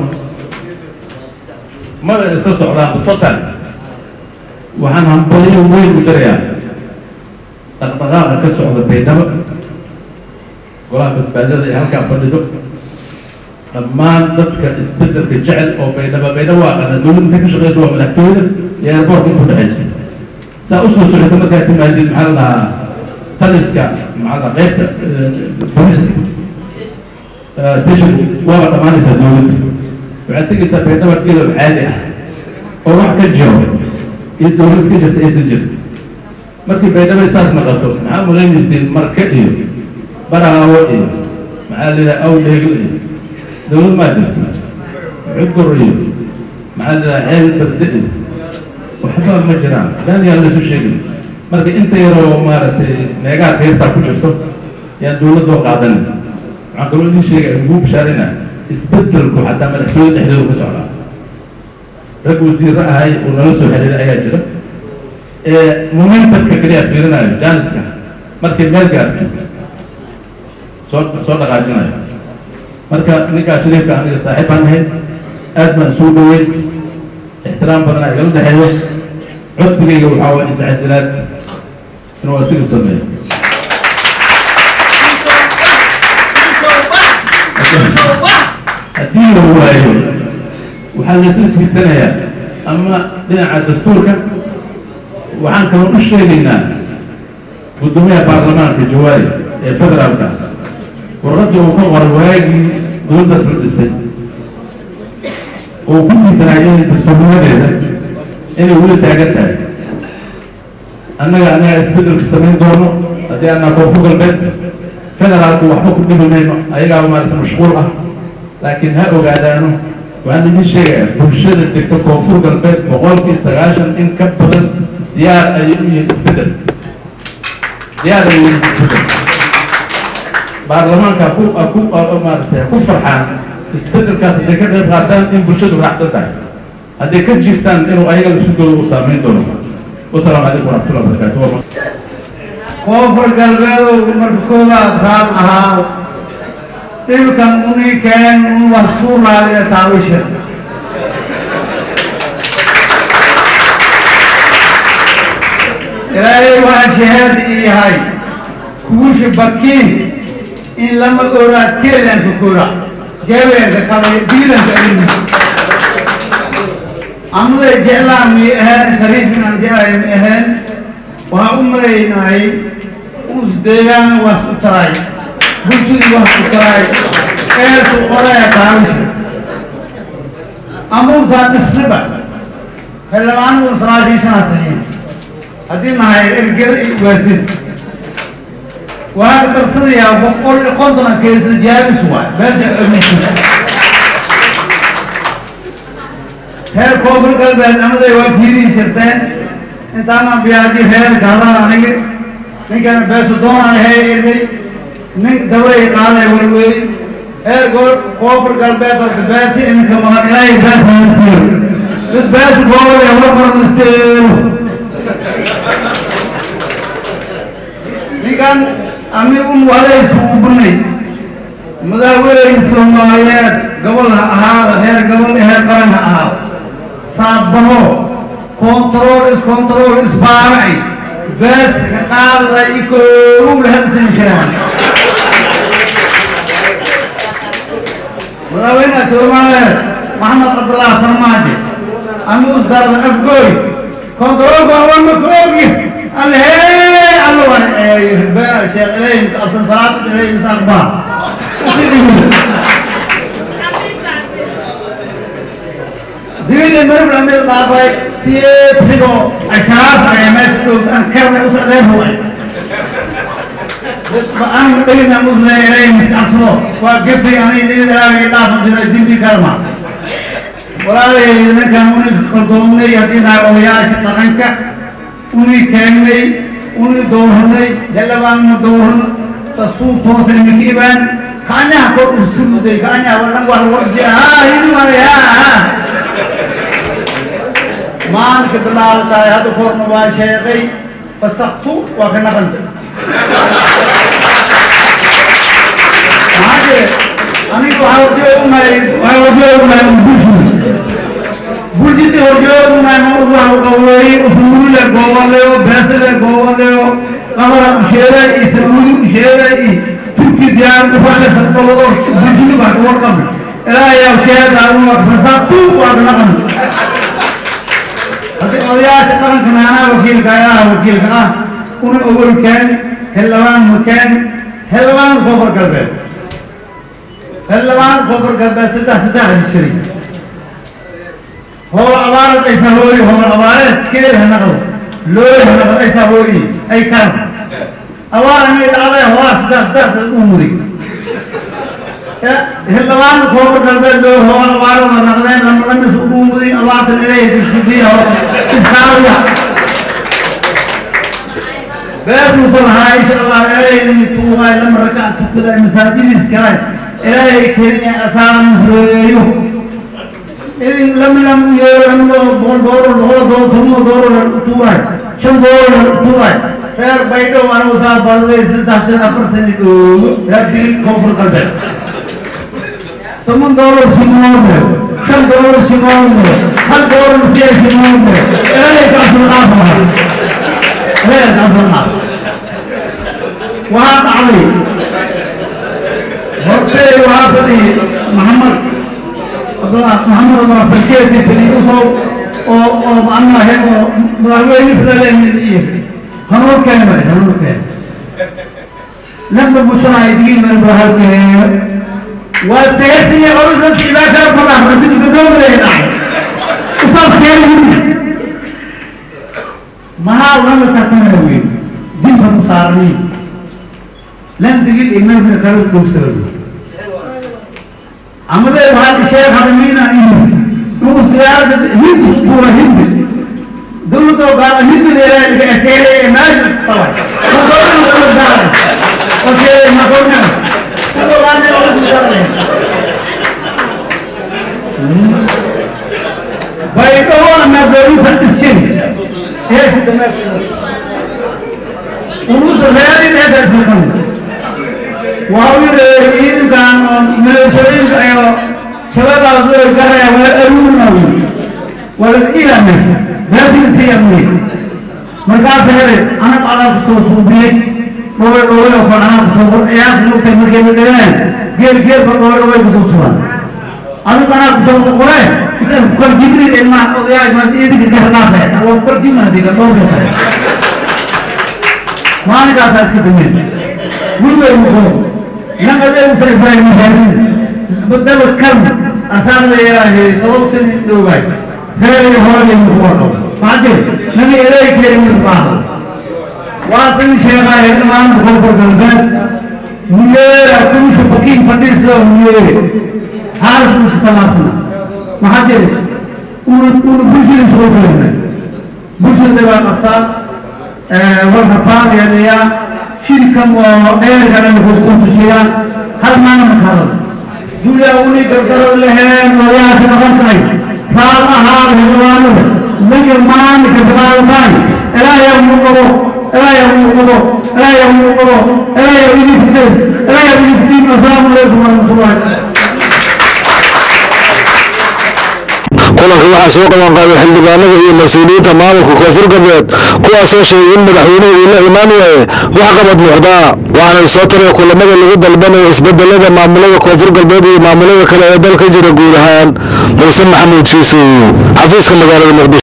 maba iska socdaan total waxaan hambaliyo weyn u darayaa dhaqdhaqaaqa ka socda baydhabo golaha badbaadada ee halkaa fadhido dhammaan dadka isbedelka jecel oo baydhaba baydhabo waa qana dowladda intay ka shaqeyso waa madaxtooyada iyo airboortka intu dhexayso saa usoo socota markaa timaadid maxaa la dhahaa taliska maxaa la qaybta booliska station waaba dhammaanaysaa dowladda waxaad tegaysaa baydhaba gelow caadi ah oo wax ka jiro iyo dowlad ka jirta aysan jirin markii baydhabo saas noqoto maxaa mulanaysiin marka iyo barahaawo iyo maxaa la yidhaha awdheegl iyo dowlad maa jirta cudur iyo maxaa la yidhaha ceel berde iyo waxba ma jiraan been yaan laysu sheegin marka inta yaroo maaragtay meegaha kayrtaa ku jirto yaan dowladdoo qaadanin waxaan kaloo idin sheegay ugu bishaarina isbedelku xataa madaxtooyada dhexdooda ku socdaa rag wasiirro ahay oo nala soo xiriiray ayaa jira ee momentumka kaliya fiirinayo jaaniska markay meel gaarto soo soo dhaqaajinayo marka ninkaa shariifka aniga saaxiib baan ahay aad baan isugu dhaweyn ixtiraam badan aa igala dhexeeyo codsigayga waxaa waa iscasilaad inuu asiga sameeyo haddii la waayo waxaa laysla fiirsanayaa ama dhinaca dastuurka waxaan kaloo u sheegaynaa guddoomiyaha baarlamaanka jawaari ee federaalka warqadii uu ka qoray waagii dowladdaas la dhisay oo ku diidanay inay dastuurnimadeeda inay weli taagan tahay annaga annaga isbedelka samayn doono haddii annaa koonfur galbeed federaalku waxba ku dhibi mayno ayagaa maarata mashquul ah laakiin ha ogaadaano waxaan idin sheegayaa bulshada degta koonfur galbeed boqolkii sagaashan in ka badan diyaar ayay u yihiin isbedel diyaar ayay u yihiin isbedel baarlamaanka ku ku maaragtay ku farxaan isbedelkaas hadday ka qayb qaataan in bulshadu raacsan tahay hadday ka jiiftaan inuu ayaga lafsidooda uu saameyn doono wasalaamu calaykum waraxmatullahi wabarakaatu koonfur galbeedow marka koowaad raad ahaa dhibkan unikeen un wasuulaaliya taabisha ilaahay waa shahaadi ii yahay kugushi bakiin in lama oraad keelanka kora jabeerka kale diilanka ilmi amaday jeclaa mi aheen sariifin aan jeclay mi aheen waxaan u malaynahay us deegaan waas u taray bulshadii waas u taray eersu qoraya taabisha amuusaa dhisriba xildhibaanadu salaashiisana saxiin haddii nahay ergeda iyo waasin waxaa ka darsanayaa boqol iyo konton keesa jaabis waay beesa ogeysa reer koonfur galbeed amaday waa fiirihi jirteen intaanaan biyaaji reer gaadaan anigi ninkan beeso doonaan hee irday nin dabray qaaday walweey reer goor koonfur galbeed horta beesi iminka maqan ilaahay bees hana siiyo dad beesi goobol ee warqoran isteelo ninkan ami un walaysu u bunay madaaweyne soomaaliyeed gobol ha ahaada reer gobol heer qaran ha ahaado saabaho kontarool iskontarool isbaaracay bees ka qaada ikoogu lahadsan jiraan madaaweynaha soomaaliyeed maxamed cabdullah farmaajo ami usdarada afgooy kontaroolka awama ka ogi alhee alwan sheekh ilayhim absan salaad ilayhim saqbaa digidii marib lamid dhaafay siyeed xigo asharaaf ayaa meesha dhowtaan karna u socdeen huway aan dhegina musle ilayhim iscabsado waa gefi anay dhigidaraagii dhaafan jiray dimbi kalma walaalay ninkan uni qaldoomnay haddii nahay odayaasha dhaqanka uni keennay uni dooranay xildhibaanna dooran dastuur toosa imika ibaan kaanyaha kor u suruday kaanyaha wadhan wax lagu orjiya haa hidi maray haa haa maalinka bilaabatahay hadda korna waa sheeqay fasaktu waa ka naqanta maxaa jire aniga waxaa horjoogunahay waxaa horjoogunahay bulshada bulshadii horjoogunahay mawduuca qaweeyey usmuule goboleo beesale goboleo qamara usheeday iyo sacuudi usheeday iyo turki diyaar ufaale sadqabado bulshada baa ka warqabay ilaahayaa sheeda fasaktu waa ka naqanta haddii odayaasha dhaqanka naanaa wakiilka ayaha wakiilka ah una ogol keen xildhibaan makeen xildhibaan koonfur galbeed xildhibaan koonfur galbeed saddex saddex heshiray howl abaareed aysa hooyi howl abaareed keel ha naqdo loo naqdaysa hooyi ay kan awaarani dhacday hoola sidaas sidaas u muday hildhibaan koonfur galbeed loo hoola awaarada naqdeen lama lamis ugu muday awaartan ilaahay disbiyo iskaawiya beertuusan ahaa insha allah ilaahay inay tuugaay lama rakac tukada masaajidiis kale ilaahay kenya asaara musleeyo idin lam lam yeero lam boqol doolar boqol doolar toban doolar tuugaay shan doolar tuugaay reer baydhow anigu saa barday saddex shan afar sani dhoogo reer koonfur galbeed toban doolar simoone shan doolar simoone hal doolar siya simoone ilaahay kaasoo dhaafaas ilaahay kaasoo dhaaf waxaa dhacday hortay waxaa fadhiyay maxamed محمد الله فسيتي في اليوسف او معنا هيك مدربين في الامنيه هنور كان هنور كان لما المشاهدين من بهذا والسياسي عروس الى كان فرح ربنا بدون لا وصار خير ما ولا تتنوي دين المصارين لن تجد إمام في الكلام كوسر عمده بعد الشيخ حرمينا إيه نو سيارة هند سبورة هند دول تو قال هند اللي اللي أسيرة ناس طبعا ما قلنا ما قلنا دار أوكي ما قلنا تو قال لي أول سيارة بيتوا أنا بقول فتشين إيش الناس ونص غيري إيش اسمه وهو يريد كان من السبيل أيوة شباب أصدر كذا ويأرون والإلى من لازم سيمني مركز هذا أنا على بسوس وبيت روي روي وكان أنا بسوس يا سلوك تمر كم كذا غير غير روي روي بسوس أنا كان بسوس روي كل جبريل إلما أضيع ما تيجي كذا نافع أو كل شيء ما تيجي ما ما نقاس أسكت منه هو نقدر نفرق بين المهاجرين بدل الكم أسان لي راهي توصل دوبي غير هو اللي مخوضه بعدين نبي إليك يا مصباح واصل شيخ إمام بخوف القلبات مير أكون شبكين فتير سوى مير حارس مستلافنا محاجر ونبوشي نشوف لنا بوشي دبا قطار والحفاظ يعني يا شركة وغير كان يكون تشيئا هل ما نمكرر جوليا أولي كرر لهم ويا كنغطي فاما هذا هدوانه من يمان كتبال باي إلا يوم نقضو إلا يوم نقضو إلا يوم نقضو إلا يوم نفتر إلا يوم نفتر السلام عليكم ورحمة الله kulanka waxaa soo qaban qaaday xildhibaanada iyo mas-uuliyiinta maamulka koonfur galbeed kuwaasoo sheegay in madaxweynuhu uu la imaan waaye wax qabad muuqdaa waxaana soo taray kulamada lagu dalbanaya isbedelada maamulada koonfur galbeed iyo maamulada kale ee dalka jira guud ahaan muuse maxamuud shiisow xafiiska magaalada muqdisho